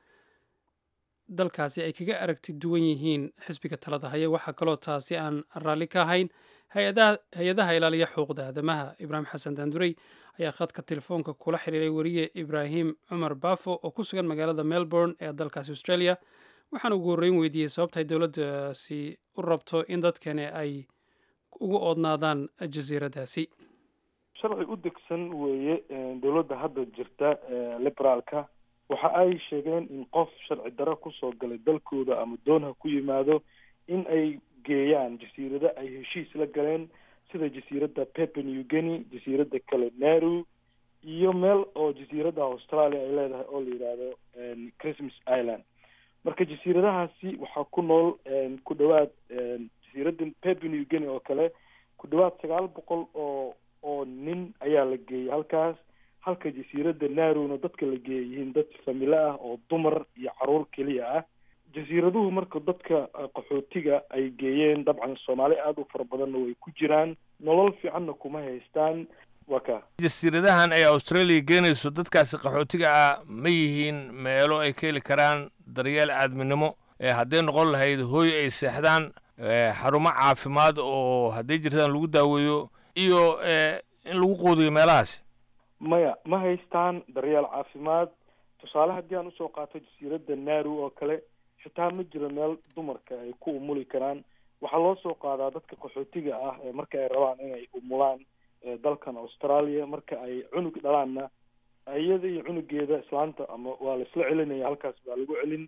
dalkaasi ay kaga aragti duwan yihiin xisbiga talada haya waxaa kaloo taasi aan raalli ka ahayn hay-adaha ilaaliya xuquuqda aadamaha ibraahim xasan daandurey ayaa khadka telefoonka kula xiriiray weriye ibraahim cumar baafo oo ku sugan magaalada melbourne ee dalkaasi australia waxaan ugu horreyn weydiiyey sababta ay dowladdaasi u rabto in dadkani ay ugu oodnaadaan jasiiradaasi sharci u degsan weeye dowladda hadda jirta liberaalka waxa ay sheegeen in qof sharci daro kusoo galay dalkooda ama doonha ku yimaado in ay geeyaan jasiirado ay heshiis la galeen sida jasiiradda pepe new guinea jasiiradda kale naru iyo meel oo jasiiradda australia ay leedahay oo la yidhaahdo christmas island marka jasiiradahaasi waxaa ku nool ku dhawaad jasiiradda pepe new guinea oo kale ku dhawaad sagaal boqol oo oo nin ayaa la geeyay halkaas halka jasiiradda narowna dadka la geeyay yihiin dad familo ah oo dumar iyo caruur keliya ah jasiiraduhu marka dadka qaxootiga ay geeyeen dabcan soomaali aada u fara badanna way ku jiraan nolol fiicanna kuma haystaan waa ka jasiiradahan ay australia geenayso dadkaasi qaxootiga ah ma yihiin meelo ay ka heli karaan daryeel aadminimo hadday noqon lahayd hooy ay seexdaan xarumo caafimaad oo hadday jirtaan lagu daaweeyo iyo in lagu quudiyo meelahaasi maya ma haystaan daryeel caafimaad tusaale haddii aan usoo qaato jasiiradda naru oo kale xitaa ma jiro meel dumarka ay ku umuli karaan waxaa loo soo qaadaa dadka qaxootiga ah ee marka ay rabaan inay umulaan dalkan australia marka ay cunug dhalaanna iyada iyo cunugeeda islaanta ama waa la isla celinaya halkaas baa lagu celin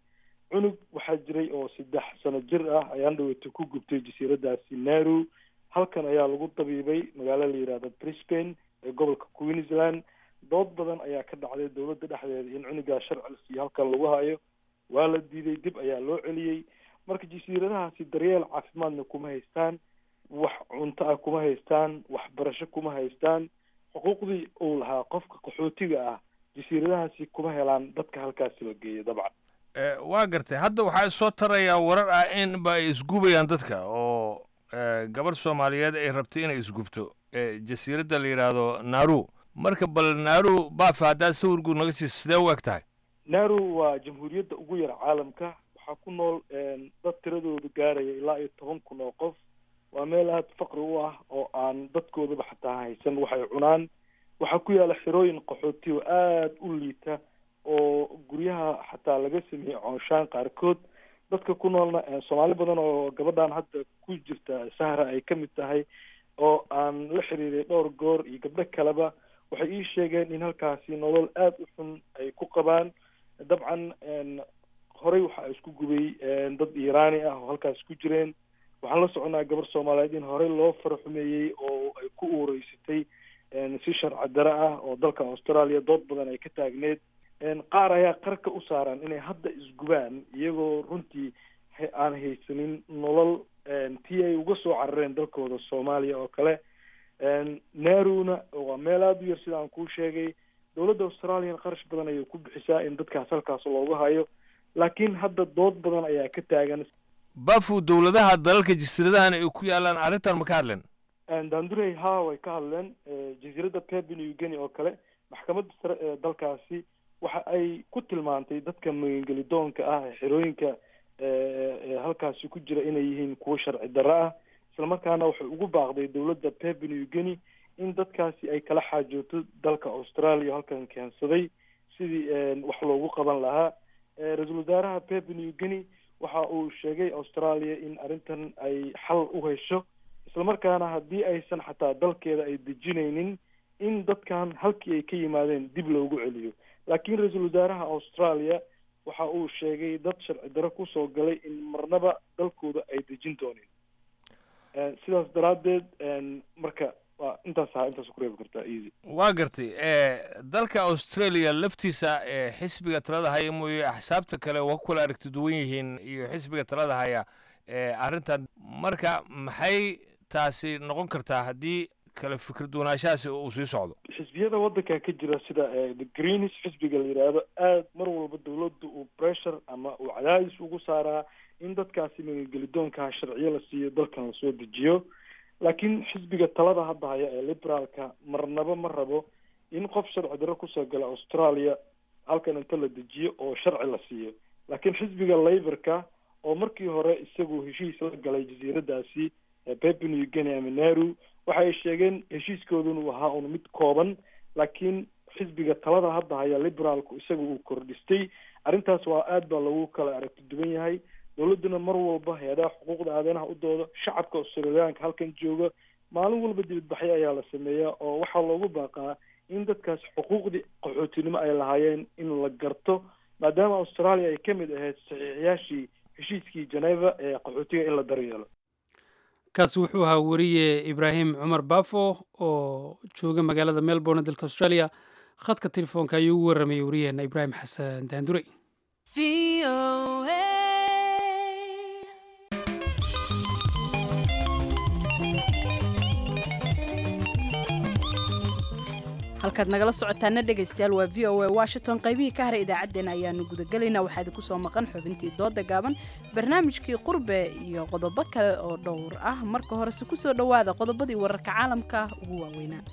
cunug waxaa jiray oo saddex sano jir ah ayaan dhaweyta ku gubtay jasiiradaasi naru halkan ayaa lagu dabiibay magaalo la yihahdo brisbane ee gobolka queensland dood badan ayaa ka dhacday dowladda dhexdeeda in cunugaa sharci la siiyo halkan lagu hayo waa la diiday dib ayaa loo celiyey marka jasiiradahaasi daryeel caafimaadna kuma haystaan wax cunto ah kuma haystaan waxbarasho kuma haystaan xuquuqdii uu lahaa qofka qaxootiga ah jasiiradahaasi kuma helaan dadka halkaasi la geeyo dabcan waa gartay hadda waxaa soo tarayaa warar ah in ba ay isgubayaan dadka oo gabarh soomaaliyeed ay rabtay inay isgubto jasiiradda la yidhaahdo naru marka bal naru baafa haddaad sawirgu naga siiso sidee u eg tahay naru waa jamhuuriyadda ugu yar caalamka waxaa ku nool dad tiradoodu gaaraya ilaa iyo toban kun oo qof waa meel aada faqri u ah oo aan dadkoodaba xataa haysan waxay cunaan waxaa ku yaala xerooyin qaxooti oo aada u liita oo guryaha xataa laga sameeyey coonshaan qaarkood dadka ku noolna soomaali badan oo gabadhan hadda ku jirta sahra ay ka mid tahay oo aan la xiriiray dhowr goor iyo gabdho kaleba waxay ii sheegeen in halkaasi nolol aada u xun ay ku qabaan dabcan horey waxaa isku gubay dad iiraani ah oo halkaas ku jireen waxaan la soconaa gabar soomaaliyeed in horey loo faraxumeeyey oo ay ku uureysatay si sharci dare ah oo dalka australia dood badan ay ka taagneed qaar ayaa qarka u saaran inay hadda isgubaan iyagoo runtii aan haysanin nolol tii ay uga soo carareen dalkooda soomaaliya oo kale naruna waa meel aada u yar sida aan kuu sheegay dowladda australian qarash badan ayay ku bixisaa in dadkaas halkaas loogu hayo laakiin hadda dood badan ayaa ka taagan bafu dowladaha dalalka jasiiradahan ay ku yaalaan arrintan ma ka hadleen dandurey ha way ka hadleen jasiiradda papua new guinea oo kale maxkamadda sare ee dalkaasi waxa ay ku tilmaantay dadka magangelidoonka ah ee xerooyinka halkaasi ku jira inay yihiin kuwo sharci darro ah islamarkaana waxay ugu baaqday dowladda papua new guinea in dadkaasi ay kala xaajooto dalka australia halkan keensaday sidii wax loogu qaban lahaa ra-iisul wasaaraha papua new guinea waxa uu sheegay australia in arrintan ay xal u hesho islamarkaana haddii aysan xataa dalkeeda ay dejinaynin in dadkan halkii ay ka yimaadeen dib loogu celiyo laakiin ra-iisul wasaaraha australia waxa uu sheegay dad sharci daro kusoo galay in marnaba dalkooda ay dejin doonin sidaas daraaddeed marka waa intaas ahaa intaas ku reebi kartaa easy waa gartay dalka australia laftiisa xisbiga talada haya mooye axsaabta kale waa ku kala aragti duwan yihiin iyo xisbiga talada haya arrintan marka maxay taasi noqon kartaa haddii kala fikir duwanaanshahaasi uu sii socdo xisbiyada waddanka ka jira sida the greens xisbiga la yidhaahdo aada mar walba dowladda uu pressure ama uu cadaadis ugu saaraa in dadkaasi magangelidoonkaha sharciyo la siiyo dalkan lasoo dejiyo laakiin xisbiga talada hadda haya ee liberaalka marnaba ma rabo in qof sharci darro kusoo gala australia halkan inta la dejiyo oo sharci la siiyo laakiin xisbiga laborka oo markii hore isagu heshiis la galay jasiiradaasi papua new guinea ama naru waxa ay sheegeen heshiiskoodun uu ahaa un mid kooban laakiin xisbiga talada hadda haya liberaalku isaga uu kordhistay arrintaas waa aad baa lagu kala aragti duwan yahay dowladduna mar walba hay-adaha xuquuqda aadanaha u dooda shacabka australiyaanka halkan jooga maalin walba dibadbaxyo ayaa la sameeyaa oo waxaa loogu baaqaa in dadkaas xuquuqdii qaxootinimo ay lahaayeen in la garto maadaama australia ay ka mid ahayd saxiixiyaashii heshiiskii geneva ee qaxootiga in la daryeelo kaasi wuxuu ahaa weriye ibraahim cumar bafo oo jooga magaalada melbourne dalka australia khadka telefoonka ayuu ugu warramayay wariyaheena ibraahim xasan daandurey halkaad nagala socotaana dhegaystayaal waa v o a washington qaybihii ka haray idaacaddeenna ayaanu gudagelaynaa waxaa idinku soo maqan xubintii dooda gaaban barnaamijkii qurbe iyo qodobo kale oo dhowr ah marka horese ku soo dhowaada qodobadii wararka caalamka ugu waaweynaa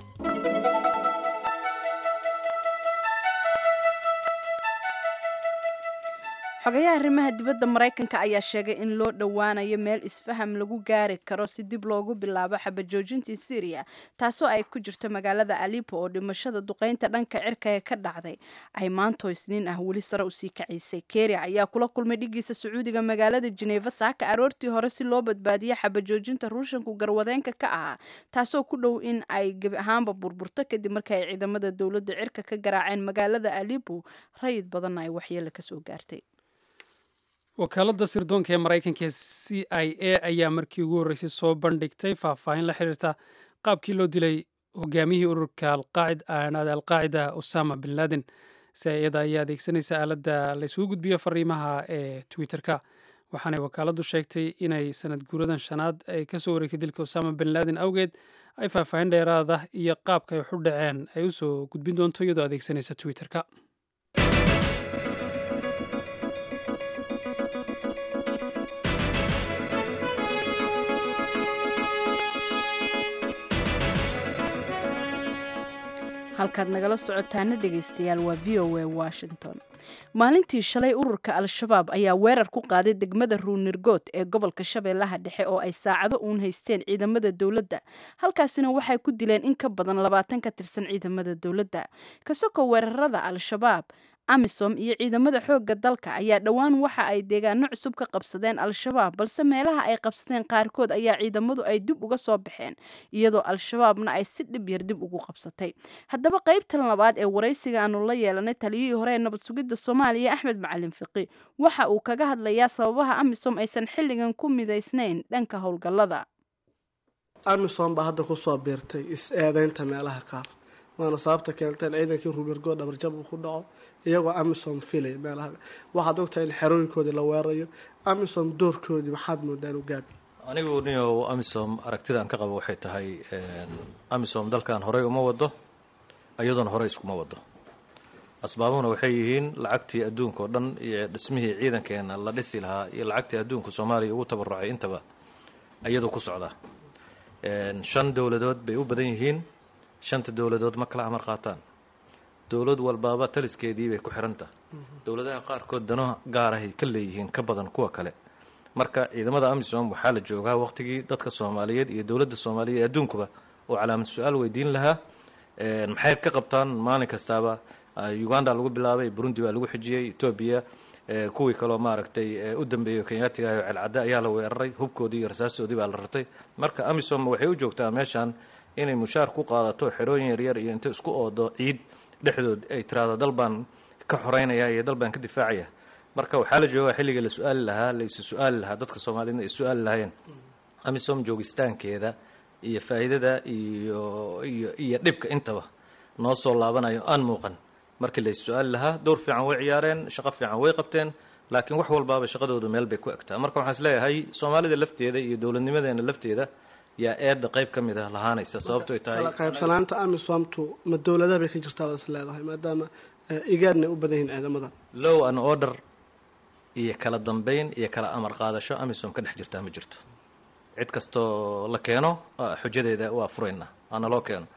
xogayaha arrimaha dibadda maraykanka ayaa sheegay in loo dhowaanayo meel isfaham lagu gaari karo si dib loogu bilaabo xabajoojintii syriya taasoo ay ku jirto magaalada alipo oo dhimashada duqeynta dhanka cirka ee ka dhacday ay maanto isniin ah weli sare usii kaciisay keria ayaa kula kulmay dhigiisa sacuudiga magaalada jeneva saaka aroortii hore si loo badbaadiyo xabajoojinta ruushanku garwadeenka ka ahaa taasoo ku dhow in ay gebi ahaanba burburto kadib markii ay ciidamada dowladda cirka ka garaaceen magaalada alipo rayid badanna ay waxyeele kasoo gaartay wakaaladda sirdoonka ee maraykanka ee c i a ayaa markii ugu horreysay soo bandhigtay faahfaahin la xiriirta qaabkii loo dilay hogaamiyihii ururka alqaacida usama bin laden si iyada ayaa adeegsanaysa aaladda laysugu gudbiyo fariimaha ee twitter-ka waxaanay wakaaladdu sheegtay inay sanad guuradan shanaad ay kasoo wareegtay dilka usama bin laden awgeed ay faahfaahin dheeraada iyo qaabka ay waxu dhaceen ay usoo gudbin doonto iyadoo adeegsanaysa twitter-ka halkaad nagala socotaana dhegaystayaal waa v o a washington maalintii shalay ururka al-shabaab ayaa weerar ku qaaday degmada ruunirgood ee gobolka shabeellaha dhexe oo ay saacado uun haysteen ciidamada dowladda halkaasina waxay ku dileen in ka badan labaatan ka tirsan ciidamada dowladda kasoko weerarada al-shabaab amisom iyo ciidamada xoogga dalka ayaa dhowaan waxa ay deegaano cusub ka qabsadeen al-shabaab balse meelaha ay qabsadeen qaarkood ayaa ciidamadu ay dib uga soo baxeen iyadoo al-shabaabna ay si dhib yar dib ugu qabsatay haddaba qaybtan labaad ee waraysiga aanu la yeelanay taliyihii hore ee nabad sugidda soomaaliya axmed macalin fiqi waxa uu kaga hadlayaa sababaha amisom aysan xilligan ku midaysnayn dhanka howlgallada amisom baa hadda kusoo biirtay is-eedeynta meelaha qaar waana sababta keentay in ciidankii rubergo dhabarjab uu ku dhaco iyagoo amisom filay meelaha waxaad ogtahay in xerooyinkoodii la weerayo amisom doorkoodii maxaad moodaan u gaabi anigu nio amisom aragtidaan ka qabo waxay tahay amisom dalkan horey uma wado iyadoona horey iskuma wado asbaabuhuna waxay yihiin lacagtii adduunka oo dhan iyo dhismihii ciidankeena la dhisi lahaa iyo lacagtii adduunka soomaaliya ugu tabarucay intaba iyadoo ku socda shan dowladood bay u badan yihiin shanta dowladood ma kala amar qaataan dowlad walbaaba taliskeedii bay ku xirantah dowladaha qaarkood dano gaarahay ka leeyihiin ka badan kuwa kale marka ciidamada amisom waxaa la joogaa waqtigii dadka soomaaliyeed iyo dowladda soomaaliya ee adduunkuba oo calaamad su-aal weydiin lahaa maxay ka qabtaan maalin kastaaba uganda lagu bilaabay burundi baa lagu xijiyey etoobiya kuwii kaloo maaragtay u dambeeyey kenyaatiga oo celcadde ayaa la weeraray hubkoodii iyo rasaastoodii baa la rartay marka amisom waxay u joogtaa meeshan inay mushaar ku qaadato xerooyin yaryar iyo inta isku oodo ciid dhexdood ay tiraahdo dal baan ka xoreynaya iyo dal baan ka difaacaya marka waxaa la joogaa xilliga la su-aali lahaa la isu su-aali lahaa dadka soomaaliyedna ay su-aali lahaayeen amisom joogistaankeeda iyo faa'iidada iyo iyo iyo dhibka intaba noo soo laabanayo aan muuqan markii la is su-aali lahaa dowr fiican way ciyaareen shaqo fiican way qabteen laakiin wax walbaaba shaqadoodu meel bay ku egtaa marka waxaan is leeyahay soomaalida lafteeda iyo dowladnimadeena lafteeda yaa eedda qayb ka mid ah lahaanaysa sababto ay tahay kala qaybsanaanta amisomtu ma dowladaha bay ka jirtaa baad is leedahay maadaama igaadna u badan yihiin ciidamada low an order iyo kala dambeyn iyo kala amar qaadasho amisom ka dhex jirtaa ma jirto cid kastoo la keeno xujadeeda waa furayna ana loo keeno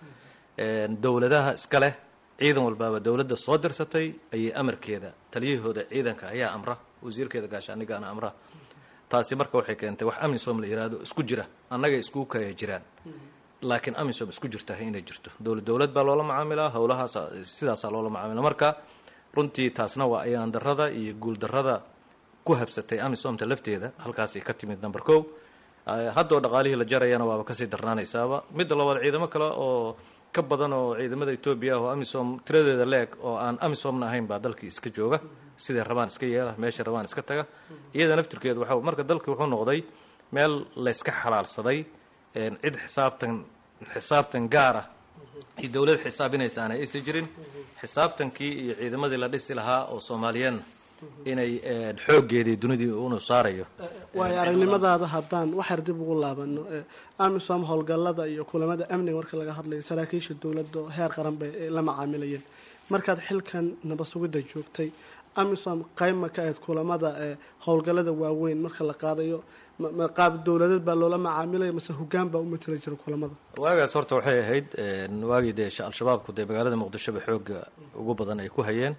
dowladaha iska leh ciidan walbaaba dowladda soo dirsatay ayay amarkeeda taliyahooda ciidanka ayaa amra wasiirkeeda gaashaanigaana amra taasi marka waxay keentay wax amisom la yihahdo isku jira annaga isku kaya jiraan laakiin amisom isku jirtahay inay jirto dowlad dowlad baa loola macaamilaa howlahaas sidaasaa loola macaamila marka runtii taasna waa ayaan darada iyo guul darada ku habsatay amisomta lafteeda halkaasay ka timid number ko haddoo dhaqaalihii la jarayana waaba kasii darnaanaysaaba midda labaad ciidamo kale oo ka badan oo ciidamada etoobiya ah oo amisom tiradeeda leeg oo aan amisomna ahayn baa dalkii iska jooga siday rabaan iska yeela meeshay rabaan iska taga iyada naftirkeedu waxa marka dalkii wuxuu noqday meel layska xalaalsaday cid xisaabtan xisaabtan gaar ah iyo dowlad xisaabinaysaana aysan jirin xisaabtankii iyo ciidamadii la dhisi lahaa oo soomaaliyeedna inay xooggeedii dunidii unu saarayo waayo aragnimadaada haddaan waxyar dib ugu laabano amisom howlgallada iyo kulamada amniga marka laga hadlayo saraakiisha dowladda heer qaran bay la macaamilayeen markaad xilkan nabad sugidda joogtay amisom qayma ka ahayd kulamada howlgallada waaweyn marka la qaadayo qaab dowladeed baa loola macaamilaya mase hogaan baa u matala jira kulamada waagaas horta waxay ahayd waagii dee al-shabaabku dee magaalada muqdishoba xooga ugu badan ay ku hayeen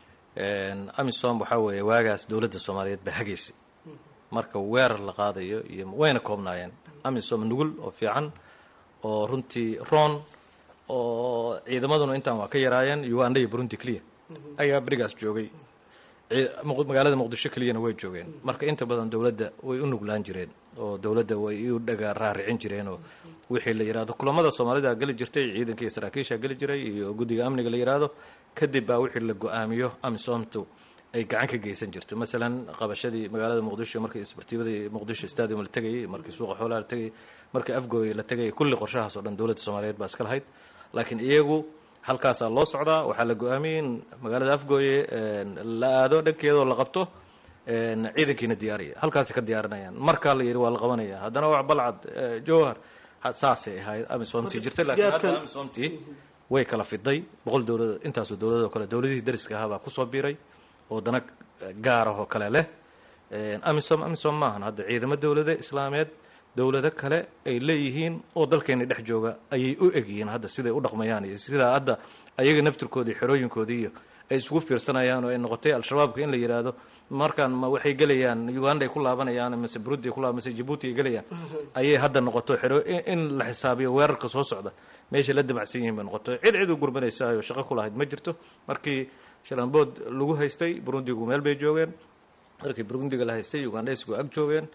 amisom waxaa weeye waagaas dowladda soomaaliyeed baa hagaysay marka weerar la qaadayo iyo wayna koobnaayeen amisom nugul oo fiican oo runtii roon oo ciidamaduna intaan waa ka yaraayeen uganda iyo burundi clear ayaa berigaas joogay magaalada muqdisho keliyana way joogeen marka inta badan dowladda way u nuglaan jireen oo dowladda way u dhaga raaricin jireen oo wixii la yidhahdo kulamada soomaalida geli jirtay ciidanka iyo saraakiisha geli jiray iyo guddiga amniga la yidhaahdo kadib baa wixii la go-aamiyo amisomtu ay gacan ka geysan jirto masalan qabashadii magaalada muqdisho markii isbartiibadii muqdisho stadium la tegayay markii suuqa xoolaha la tegayay markii afgooy la tegayay kulli qorshahaas oo dhan dowladda soomaaliyeed baa iska lahayd laakiin iyagu halkaasaa loo socdaa waxaa la go-aamiyey in magaalada afgooye la aado dhankeedoo la qabto ciidankiina diyaariya halkaasi ka diyaarinayaan markaa la yidhi waa la qabanaya haddana wax balcad jowhar saasay ahayd amisomtii jirtay laakiin hadda amisomtii way kala fiday boqol dowlado intaasoo dowladoo kale dowladihii dariska ahaabaa kusoo biiray oo dana gaarahoo kale leh amisom amisom maahan hadda ciidamo dowlado islaameed dowlado kale ay leeyihiin oo dalkeena dhex jooga ayay u egyihiin hadda siday u dhaqmayaan iyo sidaa hadda ayaga naftirkoodii xerooyinkoodii iyo ay isugu fiirsanayaan oo ay noqotay al-shabaabka in la yidhaahdo markaan ma waxay gelayaan uganda ay ku laabanayaan mase burundi ay ku laaban mase jabuuti ay gelayaan ayay hadda noqoto xero in la xisaabiyo weerarka soo socda meesha la damacsan yihiin bay noqoto cid cid u gurmanaysaayoo shaqo ku lahayd ma jirto markii shalambood lagu haystay burundigu meel bay joogeen markii burundiga la haystay ugandhaysgu ag joogeen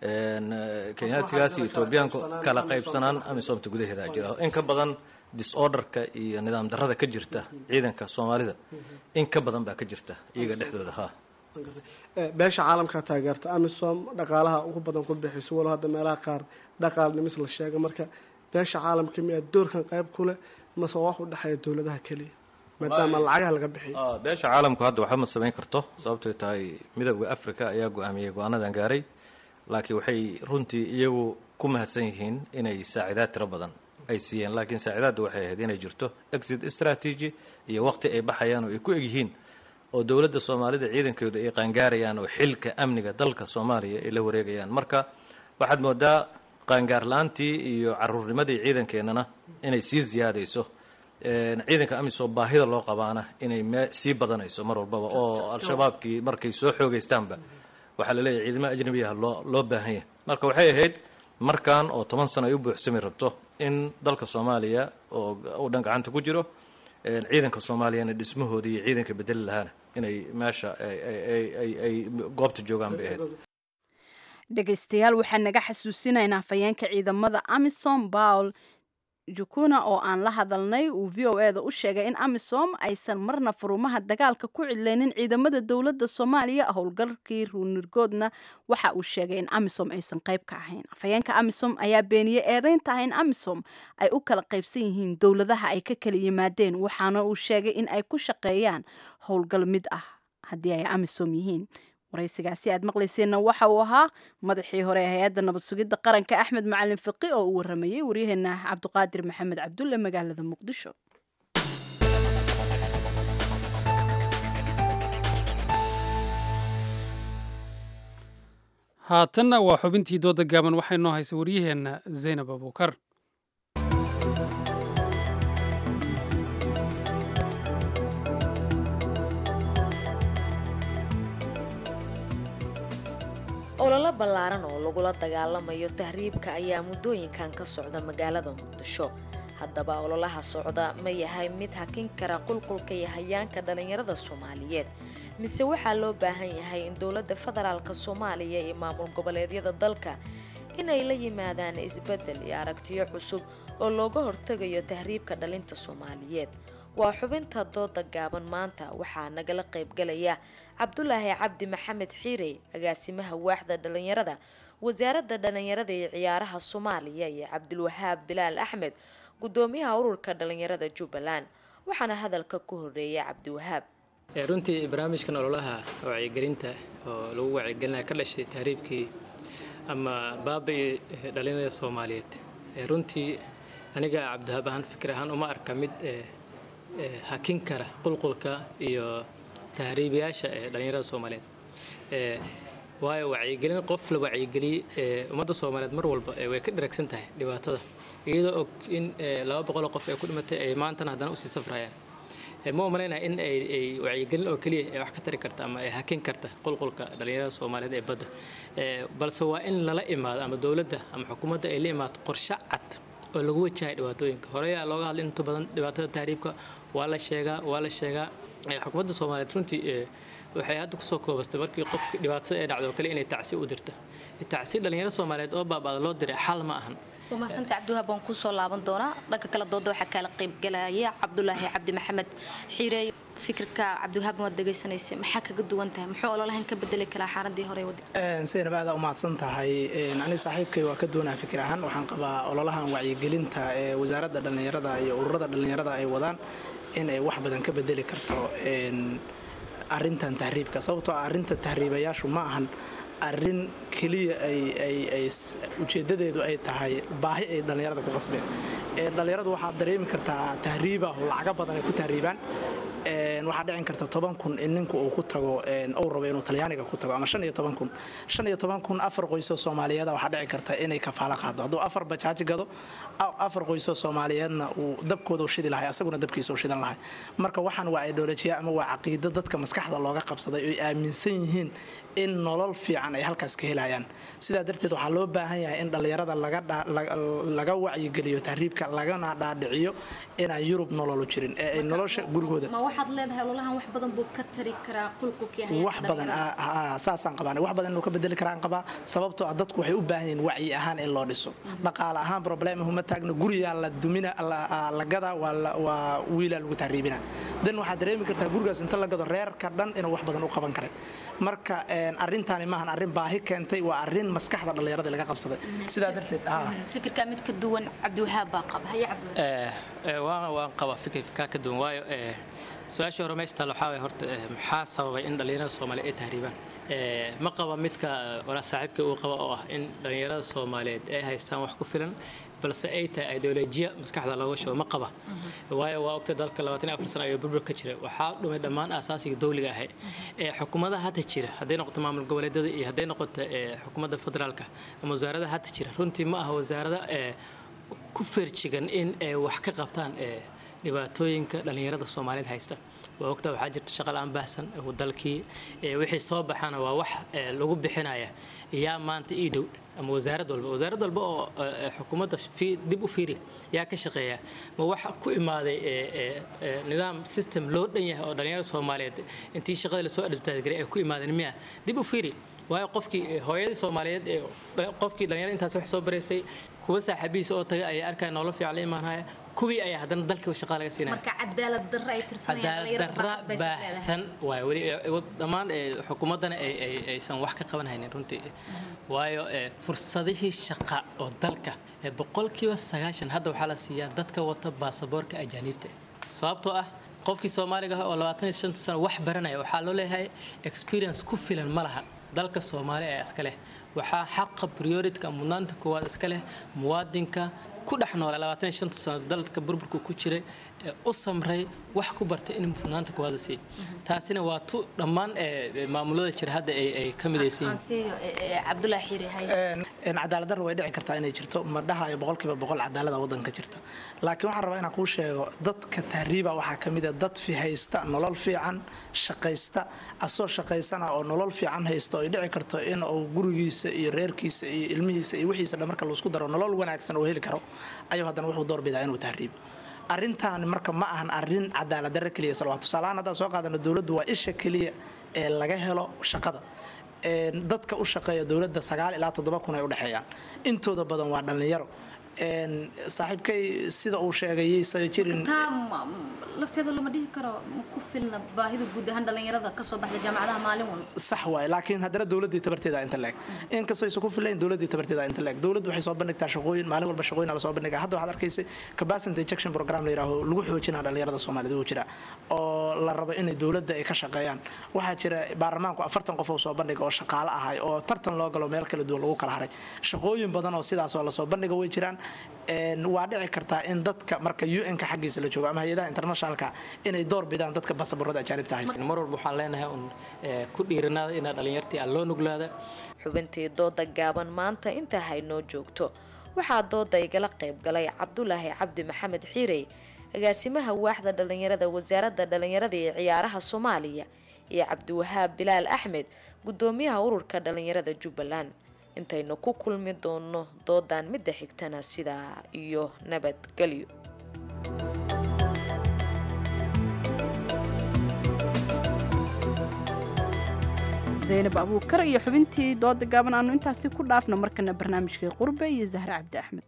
kenyatigaas iyo etoobiyaanku kala qaybsanaan amisomta gudaheeda jira in ka badan disorderka iyo nidaam darada ka jirta ciidanka soomaalida in ka badan baa ka jirta iyaga dhexdooda ha beesha caalamka taageerta amisom dhaqaalaha ugu badan ku bixiso walo hadda meelaha qaar dhaqaal nimis la sheega marka beesha caalamka miyaa doorkan qayb ku leh mase wax u dhexeeya dowladaha keliya maadaama lacagaha laga bixiyo beesha caalamku hadda waxba ma samayn karto sababtoy tahay midooda africa ayaa go-aamiyey go-aanadan gaaray laakiin waxay runtii iyagu ku mahadsan yihiin inay saacidaad tiro badan ay siiyeen laakiin saacidaadda waxay ahayd inay jirto exit strategy iyo waqti ay baxayaan oo ay ku egyihiin oo dowladda soomaalida ciidankooda ay qaangaarayaan oo xilka amniga dalka soomaaliya ay la wareegayaan marka waxaad moodaa qaangaar la-aantii iyo caruurnimadii ciidankeennana inay sii ziyaadayso ciidanka amisom baahida loo qabaana inay me sii badanayso mar walbaba oo al-shabaabkii markay soo xoogaystaanba waxaa la leeyahay ciidamo ajnabiyaha loo loo baahan yahay marka waxay ahayd markan oo toban sano ay u buuxsami rabto in dalka soomaaliya oo uu dhan gacanta ku jiro ciidanka soomaaliyana dhismahoodii iyo ciidanka bedeli lahaana inay meesha ay goobta joogaan bay ahayd dhegaystayaal waxaan naga xasuusinaynaa fayeenka ciidamada amisom bawl jukuna oo aan la hadalnay uu v o e da u sheegay in amisom aysan marna furumaha dagaalka ku cidlaynin ciidamada dowladda soomaaliya howlgalkii ruunirgoodna waxa uu sheegay in amisom aysan qayb ka ahayn afhayeenka amisom ayaa beeniyey eedeynta ah in amisom ay u kala qaybsan yihiin dowladaha ay ka kala yimaadeen waxaana uu sheegay in ay ku shaqeeyaan howlgal mid ah haddii ay amisom yihiin waraysigaasi aad maqlayseenna waxa uu ahaa madaxii hore ee hay-adda nabad sugidda qaranka axmed macalin fiqi oo uu waramayey waryaheena cabdiqaadir maxamed cabdulle magaalada muqdisho haatanna waa xubintii dooda gaaban waxay noo haysay waryaheenna zaynab abuukar ololo ballaaran oo lagula dagaalamayo tahriibka ayaa muddooyinkan ka socda magaalada muqdisho haddaba ololaha socda ma yahay mid hakin kara qulqulka iyo hayaanka dhallinyarada soomaaliyeed mise waxaa loo baahan yahay in dowladda federaalka soomaaliya iyo maamul goboleedyada dalka inay la yimaadaan isbeddel iyo aragtiyo cusub oo looga hortegayo tahriibka dhalinta soomaaliyeed waa xubinta dooda gaaban maanta waxaa nagala qaybgalaya cabdulaahi cabdi maxamed xiirey agaasimaha waaxda dhallinyarada wasaaradda dhallinyarada iyo ciyaaraha soomaaliya iyo cabdilwahaab bilaal axmed gudoomiyaha ururka dhallinyarada jubbaland waxaana hadalka ku horeeyay cabdiwahaab runtii barnaamijkan ololaha wacyigelinta oo lagu wacyigelinaya ka dhashay tahriibkii ama baaba-i dhallinyarada soomaaliyeed runtii aniga cabdiwahaab ahaan fikir ahaan uma arka mid hakin kara qulqulka iyo tahriibayaasha ee dhallinyarada soomaaliyeed waayo wacyigelin qof la wacyigeliyey ummadda soomaaliyeed mar walba way ka dharagsan tahay dhibaatada iyadoo og in laba boqoloo qof ee ku dhimatay ay maantana haddana usii safrayaan ma umalaynaya in ay wacyigelin oo keliya ay wax ka tari karta ama ay hakin karta qulqulka dhallinyarada soomaaliyeed ee badda balse waa in lala imaado ama dowladda ama xukuumadda ay la imaato qorshe cad oo lagu wajahay dhibaatooyinka horeyaa looga hadlay inta badan dhibaatada tahriibka waa la sheegaa waa la sheegaa xukuumadda soomaaliyeed runtii waxay hadda kusoo koobastay markii qofki dhibaatada ee dhacdo oo kale inay tacsi u dirta tacsi dhallinyaro soomaaliyeed oo baaba'da loo diray xal ma ahan waa mahadsantahay cabdiwahaab waan kusoo laaban doonaa dhanka kale dooda waxaa kaala qaybgalaya cabdulaahi cabdi maxamed xiireey fikirka cabdiwahaab waad dhegaysanaysay maxaa kaga duwan tahay muxuu ololahan ka bedeli karaa xaaladii hore wadi saynab aada umahadsan tahay aniga saaxiibkay waa ka doonaa fikir ahaan waxaan qabaa ololahan wacyigelinta ee wasaaradda dhallinyarada iyo ururada dhallinyarada ay wadaan in ay wax badan ka bedeli karto arintan tahriibka sababtoo ah arrinta tahriibayaashu ma ahan arrin keliya ay ujeedadeedu ay tahay baahi ay dhallinyarada ku qasbeen dhallinyaradu waxaad dareemi kartaa tahriibahu lacaga badan ay ku tahriibaan waxaa dhicin karta toban kun in ninku uu ku tago ou rabo inuu talyaaniga ku tago ama shan iyo toban kun shan iyo toban kun afar qoysoo soomaaliyeeda waxaa dhici karta inay kafaalo qaado hadduu afar bajaaji gado afar qoysoo soomaaliyeedna uu dabkooda u shidi lahay asaguna dabkiisa u shidan lahay marka waxaan waa ideolojiya ama waa caqiido dadka maskaxda looga qabsaday oy aaminsan yihiin in nolol fiican ay halkaas ka helayaan sidaa darteed waxaa loo baahan yahay in dhallinyarada laga wacyigeliyo tahriibka lagana dhaadhiciyo inaan yurub nololu jirin ee ay nolosha gurigooda ma waxaad leedahay ololahan wax badan buu ka tari karaa qulqulkii wax badan saasaan qabaan wax badan inuu ka bedeli karaan qabaa sababtoo ah dadku waxay u baahan yihiin wacyi ahaan in loo dhiso dhaqaale ahaan problema huma taagno guriyaa la dumina la gadaa waa wiilaa lagu tahriibina dan waxaad dareemi kartaa gurigaas inta la gado reerka dhan inuu wax badan u qaban karay marka arrintaani maahan arrin baahi keentay waa arrin maskaxda dhallinyarada laga qabsaday sidaa darteed fikirka mid ka duwan cabdiwahaab baa qaba haye waan qabaa fikirkaa ka duwan waayo su-aashii hore meesha taal waxaa waye horta maxaa sababay in dhallinyarada soomaaliya ay tahriibaan ma qaba midka walaa saaxiibka uu qaba oo ah in dhallinyarada soomaaliyeed ay haystaan wax ku filan balse ay tahay ideolojiya maskaxda looga shubo ma qaba waayo waa ogta dalka labaatan iyo afar sano ayuu burbur ka jira waxaa dhumay dhammaan asaasiga dowliga ahay ee xukuumadaha hadda jira hadday noqoto maamul goboleedyada iyo hadday noqoto xukuumadda federaalka ama wasaaradaha hadda jira runtii ma aha wasaarada ku feerjigan in ay wax ka qabtaan dhibaatooyinka dhallinyarada soomaaliyeed haysta waa ogta waxaa jirta shaqa la-aan baahsan dalkii wixii soo baxana waa wax lagu bixinaya yaa maanta ii dhow ama wasaarad walba wasaarad walba oo xukuumadda dib u fiiri yaa ka shaqeeya ma wax ku imaaday nidaam system loo dhan yahay oo dhallinyarada soomaaliyeed intii shaqada lasoo advertise ay ku imaadeen miya dib u fiiri waayo qofkii hooyadii soomaaliyeed ee qofkii dhalinyarada intaas wax soo baraysay kuwa saaxiibihiisa oo taga ayaa arkaya nolol fiican la imaanaya kuwii ayaa haddana dalka shaqada laga siinaya marka cadaalad darra ay darra baahsan waay weli dhammaan xukuumaddana aysan wax ka qaban haynin runtii waayo fursadihii shaqa oo dalka boqolkiiba sagaashan hadda waxaa la siiyaa dadka wata baasaboorka ajaaniibta sababtoo ah qofkii soomaaliga ah oo labaatan iyo shanta sano wax baranaya waxaa loo leeyahay experience ku filan ma laha dalka soomaali ee iska leh waxaa xaqa prioritka mudnaanta koowaad iska leh muwaadinka ku dhex noola labaatan iyo shanta sano dalka burburku ku jiray ee u samray wax ku bartay in mudnaanta koowaad la siiyo taasina waa tu dhammaan maamulada jira hadda ay ka midaysan cadaalad darra way dhici kartaa inay jirto ma dhahayo boqolkiiba boqol cadaalada waddanka jirta laakiin waxaan rabaa inaan kuu sheego dadka tahriiba waxaa ka mid a dad fi haysta nolol fiican shaqaysta asoo shaqaysana oo nolol fiican haysta oo ay dhici karto in uu gurigiisa iyo reerkiisa iyo ilmihiisa iyo wixiisa dhan marka laisku daro nolol wanaagsan oo heli karo ayuu haddana wuxuu doorbidaa inuu tahriibo arrintan marka ma ahan arrin cadaalad darre keliya salwaa tusaalahaan haddaan soo qaadano dowladdu waa isha keliya ee laga helo shaqada dadka u shaqeeya dowladda sagaal ilaa toddoba kun ay u dhexeeyaan intooda badan waa dhallinyaro saaxiibkay sida uu sheegay yaysan jirin lafteeda lama dhihi karo ma ku filna baahida guud ahaan dhallinyarada kasoo baxda jaamacadaha maalin walba sax waay laakiin haddana dowladdii tabarteeda inta leeg inkastoo aysan ku filayn dowladdii tabarteeda inta leeg dowladdu waxay soo bandhigtaa shaqooyin maalin walba shaqooyin la soo bandhigaa hadda waxaad arkaysay capacity injection program la yidhaaho lagu xoojinaa dhallinyarada soomaaliyeed uu jira oo la rabo inay dowladda ay ka shaqeeyaan waxaa jira baarlamaanku afartan qof oo soo bandhiga oo shaqaale ahay oo tartan loo galo meel kala duwan lagu kala haray shaqooyin badan oo sidaas oo lasoo bandhiga way jiraan waa dhici kartaa in dadka marka un-ka xaggiisa la joogo ama hay-adaha internationalka inay door bidaan dadka basaborada ajaanibta haysta mar walba waxaan leenahay un ku dhiiranaada inaa dhallinyartii aan loo nuglaada xubintii dooda gaaban maanta intaa haynoo joogto waxaa dooda igala qayb galay cabdulaahi cabdi maxamed xiirey agaasimaha waaxda dhallinyarada wasaaradda dhallinyarada ee ciyaaraha soomaaliya iyo cabdiwahaab bilaal axmed gudoomiyaha ururka dhallinyarada jubbaland intaynu ku kulmi doono doodan midda xigtana sidaa iyo nabadgelyo zaynab abuukar iyo xubintii dooda gaaban aanu intaasi ku dhaafno markana barnaamijkii qurbe iyo zahre cabdi axmed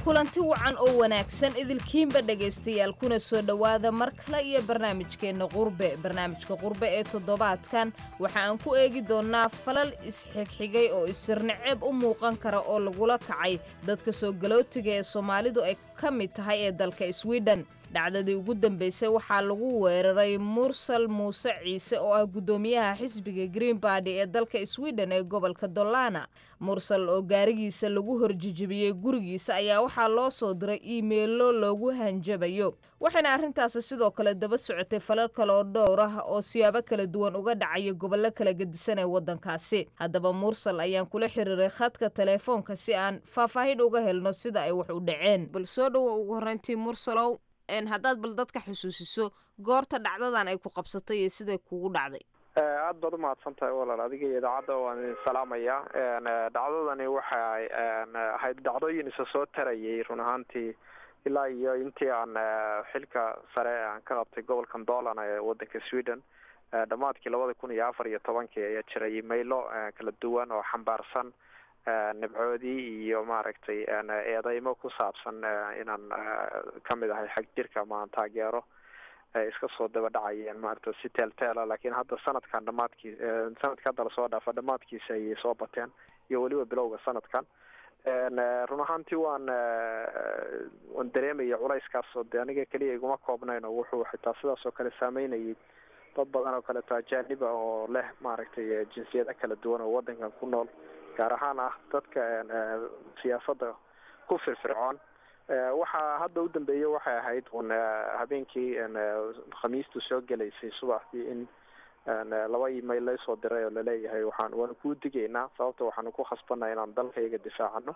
kulanti wacan oo wanaagsan idilkiinba dhegaystayaal kuna soo dhowaada mar kale iyo barnaamijkeenna qurbe barnaamijka qurbe ee toddobaadkan waxa aan ku eegi doonnaa falal isxigxigay oo isirnaceb u muuqan kara oo lagula kacay dadka soo galootiga ee soomaalidu ay ka mid tahay ee dalka swiden dhacdadii ugu dambeysay waxaa lagu weeraray mursal muuse ciise oo ah guddoomiyaha xisbiga green bardy ee dalka swiden ee gobolka dollana mursal oo gaarigiisa lagu horjijibiyey gurigiisa ayaa waxaa loo soo diray iimeelo loogu hanjabayo waxayna arrintaasi sidoo kale daba socotay falal kale oo dhowr ah oo siyaabo kala duwan uga dhacaya gobollo kala gedisan ee waddankaasi haddaba mursal ayaan kula xiriiray khadka teleefoonka si aan faahfaahin uga helno sida ay wax u dhaceen bal soo dhowo ugu horreyntii mursalow haddaad bal dadka xusuusiso goorta dhacdadan ay ku qabsatay iyo siday kugu dhacday aada baad umahadsan tahay walaal adiga iyo idaacadda waan idin salaamaya dhacdadani waxay ahayd dhacdooyin isa soo tarayay run ahaantii ilaa iyo intii aan xilka sare aan ka qabtay gobolkan dolan ee wadanka sweden dhammaadkii labada kun iyo afar iyo tobankii ayaa jiray imaylo kala duwan oo xambaarsan nabcoodii iyo maaragtay eedeymo ku saabsan inaan kamid ahay xag jirka ama aan taageero iska soo daba dhacayeen maaragta si teelteela laakiin hadda sanadkan dhamaadkii sanadka hadda lasoo dhaafa dhamaadkiisa ayay soo bateen iyo weliba bilowga sanadkan run ahaantii waan waan dareemaya culayskaas oo de aniga keliya iguma koobnayn oo wuxuu xitaa sidaas oo kale saameynayay dad badan oo kaleeto ajaaniba oo leh maaragtay jinsiyada kala duwan oo wadankan ku nool gaar ahaan ah dadka siyaasadda ku firfircoon waxaa hadda u dambeeyey waxay ahayd un habeenkii khamiistu soo gelaysay subaxdii in laba email laysoo diray oo laleeyahay waxaan waanu kuu digaynaa sababta waxaanu ku khasbanay inaan dalkayga difaacano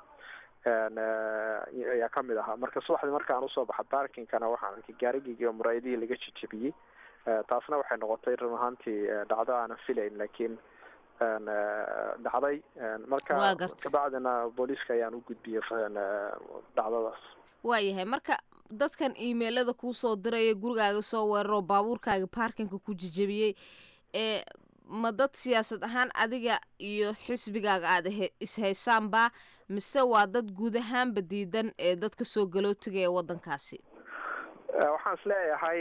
ayaa kamid ahaa marka subaxdii markaan usoo baxa barkinkana waxaan arkay gaarigeygi oo muraayadihii laga jijabiyey taasna waxay noqotay run ahaantii dhacdo aanan filayn laakiin dhacday marka kabacdina booliiska ayaan u gudbiyey dhacdadaas waayahay marka dadkan iimeilada kuu soo diraya gurigaaga soo weeraroo baabuurkaaga baarkinka ku jijabiyey ee ma dad siyaasad ahaan adiga iyo xisbigaaga aada ishaysaanba mise waa dad guud ahaanba diidan ee dadka soo galootiga ee waddankaasi waxaan is leeyahay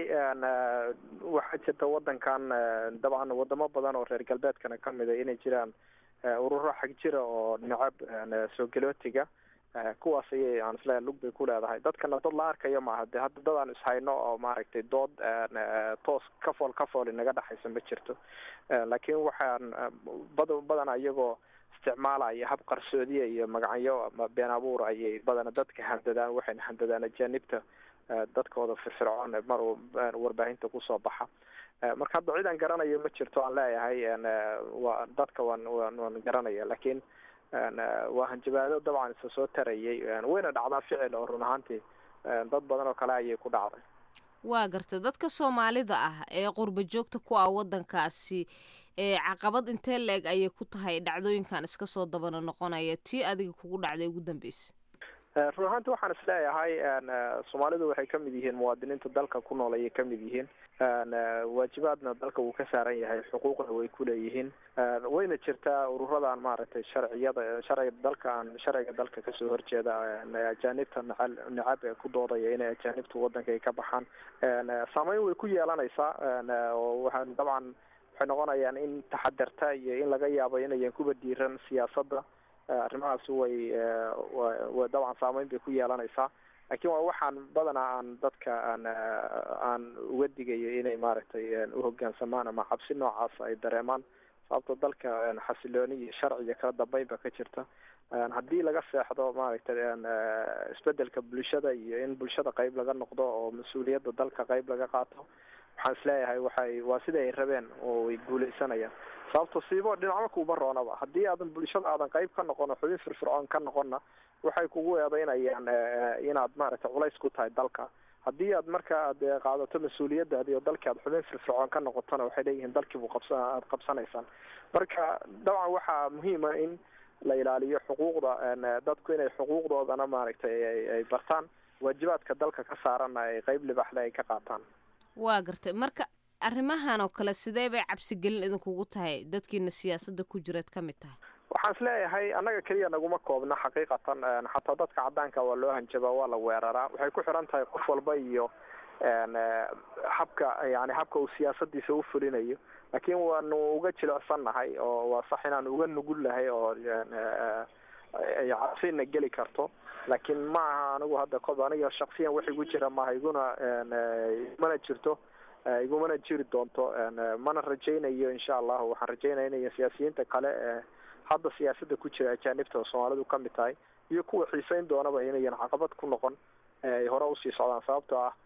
waxaa jirta wadankan dabcan wadamo badan oo reer galbeedkana kamid a inay jiraan ururo xag jira oo necab soo galootiga kuwaas ayay aan isleeyahay lug bay ku leedahay dadkana dad la arkayo maaha de hadda dad aan ishayno oo maaragtay dood toos kafool kafool inaga dhexaysa ma jirto laakiin waxaan bad badana iyagoo isticmaalaya hab qarsoodiya iyo magacyo ama been abuur ayay badana dadka handadaan waxayna handadaan ajaanibta dadkooda firfircoon mar warbaahinta kusoo baxa marka hadda cid aan garanayo ma jirto aan leeyahay waa dadka waan waan waan garanaya laakiin waa hanjabaado dabcan isa soo tarayay wayna dhacdaa ficil oo run ahaantii dad badan oo kale ayay ku dhacday waa garta dadka soomaalida ah ee qurba joogta ku ah waddankaasi ee caqabad intee la-eg ayay ku tahay dhacdooyinkan iska soo dabana noqonaya tii adiga kugu dhacday ugu dambeysa run ahaanti waxaan is leeyahay soomaalidu waxay kamid yihiin muwaadiniinta dalka ku nool ayay kamid yihiin waajibaadna dalka wuu ka saaran yahay xuquuqna way kuleeyihiin wayna jirtaa ururadan maaragtay sharciyada sharciga dalka aan sharciga dalka kasoo horjeeda ajaanibta nacal nacab ee ku doodaya inay ajaanibta wadanka ay ka baxaan saameyn way ku yeelanaysaa oo waxaan dabcan waxay noqonayaan in taxadarta iyo in laga yaabo inayan kuba diiran siyaasadda arrimahaasi way wa dabcan saameyn bay ku yeelanaysaa laakiin waa waxaan badanaa aan dadka aan aan uga digayo inay maaragtay uhogaansamaan ama cabsi noocaas ay dareemaan sababto dalka xasilooni iyo sharci iyo kala dambeyn ba ka jirta haddii laga seexdo maaragtay isbedelka bulshada iyo in bulshada qeyb laga noqdo oo mas-uuliyadda dalka qeyb laga qaato waxaan isleeyahay waxay waa sida ay rabeen oo way guuleysanayaan sababto siibo dhinacma kuuma roonaba haddii aadan bulshada aadan qeyb ka noqon oo xubin firfircoon ka noqonna waxay kugu eedeynayaan inaad maaragtay culays ku tahay dalka haddii aad marka aad qaadato mas-uuliyadaadi oo dalkii aad xubin firfircoon ka noqotona waxay leeyihiin dalkiibu qabsa aad qabsanaysaan marka dabcan waxaa muhiima in la ilaaliyo xuquuqda dadku inay xuquuqdoodana maaragtay ay bartaan waajibaadka dalka ka saaranna ay qeyb libaxle ay ka qaataan waa gartay marka arrimahan oo kale sidee bay cabsigelin idinkugu tahay dadkiina siyaasadda ku jiraad ka mid tahay waxaan isleeyahay annaga keliya naguma koobna xaqiiqatan xataa dadka cadaanka waa loo hanjabaa waa la weeraraa waxay ku xiran tahay qof walba iyo habka yani habka uu siyaasadiisa u fulinayo laakiin waanu uga jilicsannahay oo waa sax inaan uga nugulnahay oo ay cabsina geli karto laakiin ma aha anigu hadda kob aniga shaksiyan wax igu jira maaha iguna mana jirto igumana jiri doonto mana rajaynayo insha allahu waxaan rajaynaya inay siyaasiyiinta kale ee hadda siyaasada ku jira ajaanibta oo soomaalidu kamid tahay iyo kuwa xiiseyn doonaba inayan caqabad ku noqon ay hore usii socdaan sababtoo ah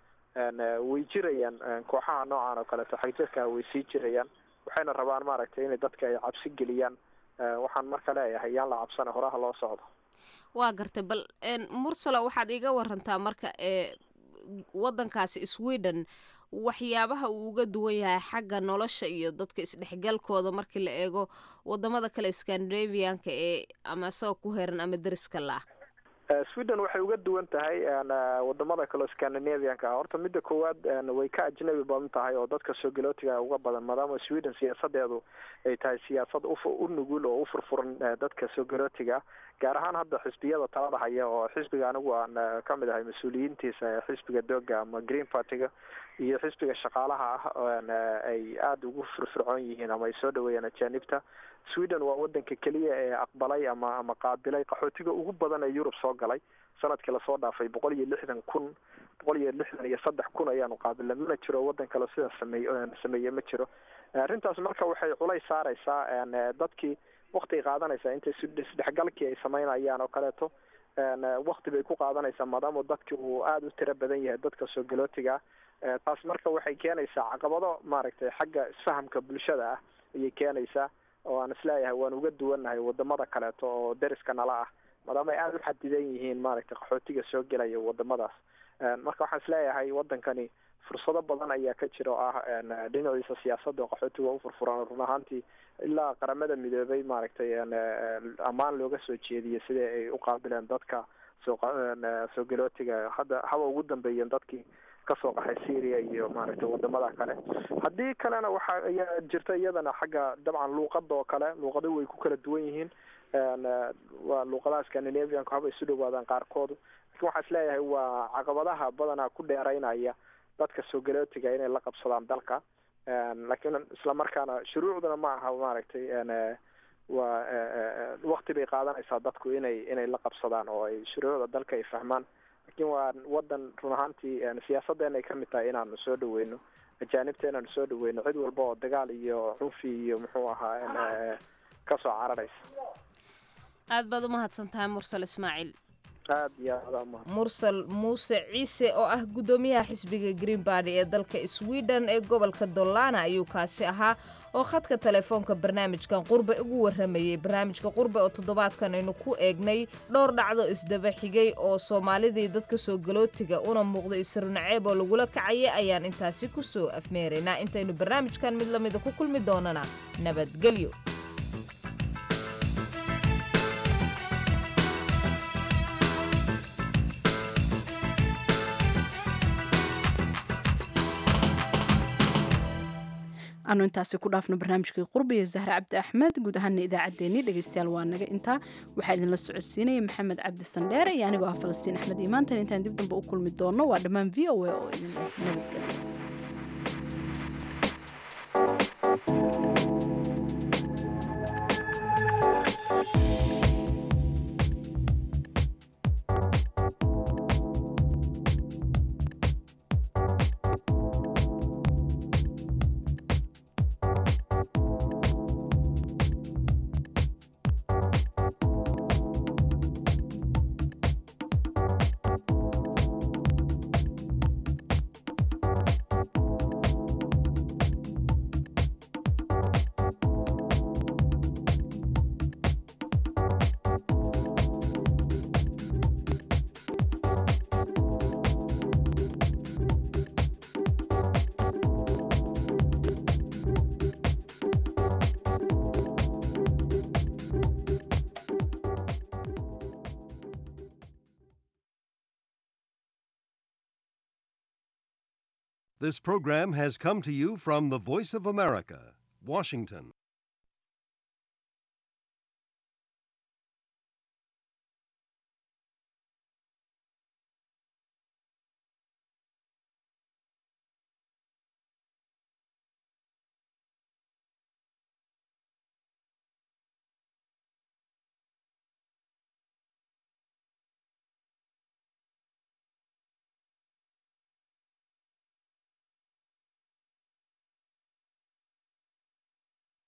way jirayaan kooxaha noocan oo kaleeto xagjirka way sii jirayaan waxayna rabaan maaragtay inay dadka ay cabsi geliyaan waxaan marka leeyahay yaan la cabsana horaha loo socdo waa gartay bal mursalo waxaad iga warantaa marka ee wadankaasi sweden waxyaabaha uu uga duwan yahay xagga nolosha iyo dadka isdhexgalkooda markii la eego wadamada kale scandinavianka ee ama isagoo ku heeran ama deriska la ah sweden waxay uga duwan tahay wadamada kale scandinavianka horta midda koowaad way ka ajnabi badan tahay oo dadka soo galootiga uga badan maadaama sweden siyaasadeedu ay tahay siyaasad u nugul oo u furfuran dadka soo galootiga gaar ahaan hadda xisbiyada talada haya oo xisbiga anigu aan kamid ahay mas-uuliyiintiisa xisbiga dooga ama green partyga iyo xisbiga shaqaalaha ah ay aada ugu firfircoon yihiin ama ay soo dhaweeyaan ajaanibta sweden waa wadanka keliya ee aqbalay ama ama qaabilay qaxootiga ugu badan ee yurub soo galay sanadkii lasoo dhaafay boqol iyo lixdan kun boqol iyo lixdan iyo saddex kun ayaanu qaabilnay mana jiro wadan kale sidaa sameey sameeye ma jiro arrintaas marka waxay culays saareysaa dadkii wakti qaadanaysaa intay isdhexgalkii ay sameynayaan oo kaleeto wakti bay ku qaadanaysaa maadaama dadki uu aada u tiro badan yahay dadka soo galootiga taas marka waxay keenaysaa caqabado maaragtay xagga isfahamka bulshada ah ayay keenaysaa oo aan isleeyahay waan uga duwannahay wadamada kaleeto oo deriska nala ah maadaama ay aada u xadidan yihiin maaragtay qaxootiga soo gelaya wadamadaas marka waxaan isleeyahay wadankani fursado badan ayaa ka jira oo ah dhinaciisa siyaasadda oo qaxootiga u furfuran run ahaantii ilaa qaramada midoobay maaragtay ammaan looga soo jeediyay sidai ay u qaabileen dadka soo soo galootiga hadda haba ugu dambeeyeen dadkii kasoo qaxay syria iyo maaragtay wadamada kale haddii kalena waxa ayaa jirta iyadana xagga dabcan luuqada oo kale luuqado way ku kala duwan yihiin waa luuqadaha scandinavianku haba isu dhawaadaan qaarkoodu lakin waxaa isleeyahay waa caqabadaha badanaa ku dheereynaya dadka soo galootiga inay la qabsadaan dalka laakiin islamarkaana shuruucduna ma aha maaragtay waa wakti bay qaadanaysaa dadku inay inay la qabsadaan oo ay shuruucda dalka ay fahmaan lakin waa wadan run ahaantii siyaasadeena ay kamid tahay inaanu soo dhaweyno ajaanibta inaanu soo dhaweyno cid walba oo dagaal iyo cunfi iyo muxuu ahaa kasoo cararaysa aad baad umahadsan tahay mursal ismaaciil aad iyo aada umahad mursal muuse ciise oo ah guddoomiyaha xisbiga green bardy ee dalka sweden ee gobolka dollana ayuu kaasi ahaa oo khadka telefoonka barnaamijkan qurbe ugu warramayey barnaamijka qurbe oo toddobaadkan aynu ku eegnay dhowr dhacdo isdaba xigay oo soomaalidii dadka soo galootiga una muuqda isrunaceeb oo lagula kacayay ayaan intaasi ku soo afmeeraynaa intaynu barnaamijkan mid lamida ku kulmi doonana nabadgelyo anu intaasi ku dhaafno barnaamijkii qurbiya zahre cabdi axmed guud ahaana idaacaddeenii dhegeystayaal waa naga intaa waxaa idinla socodsiinaya maxamed cabdi sandheere iyo anigoo ah falastiin axmed imaantan intaan dib damba u kulmi doonno waa dhammaan v o a oo idin leh nabadgelyo This program has come to you from the Voice of America, Washington.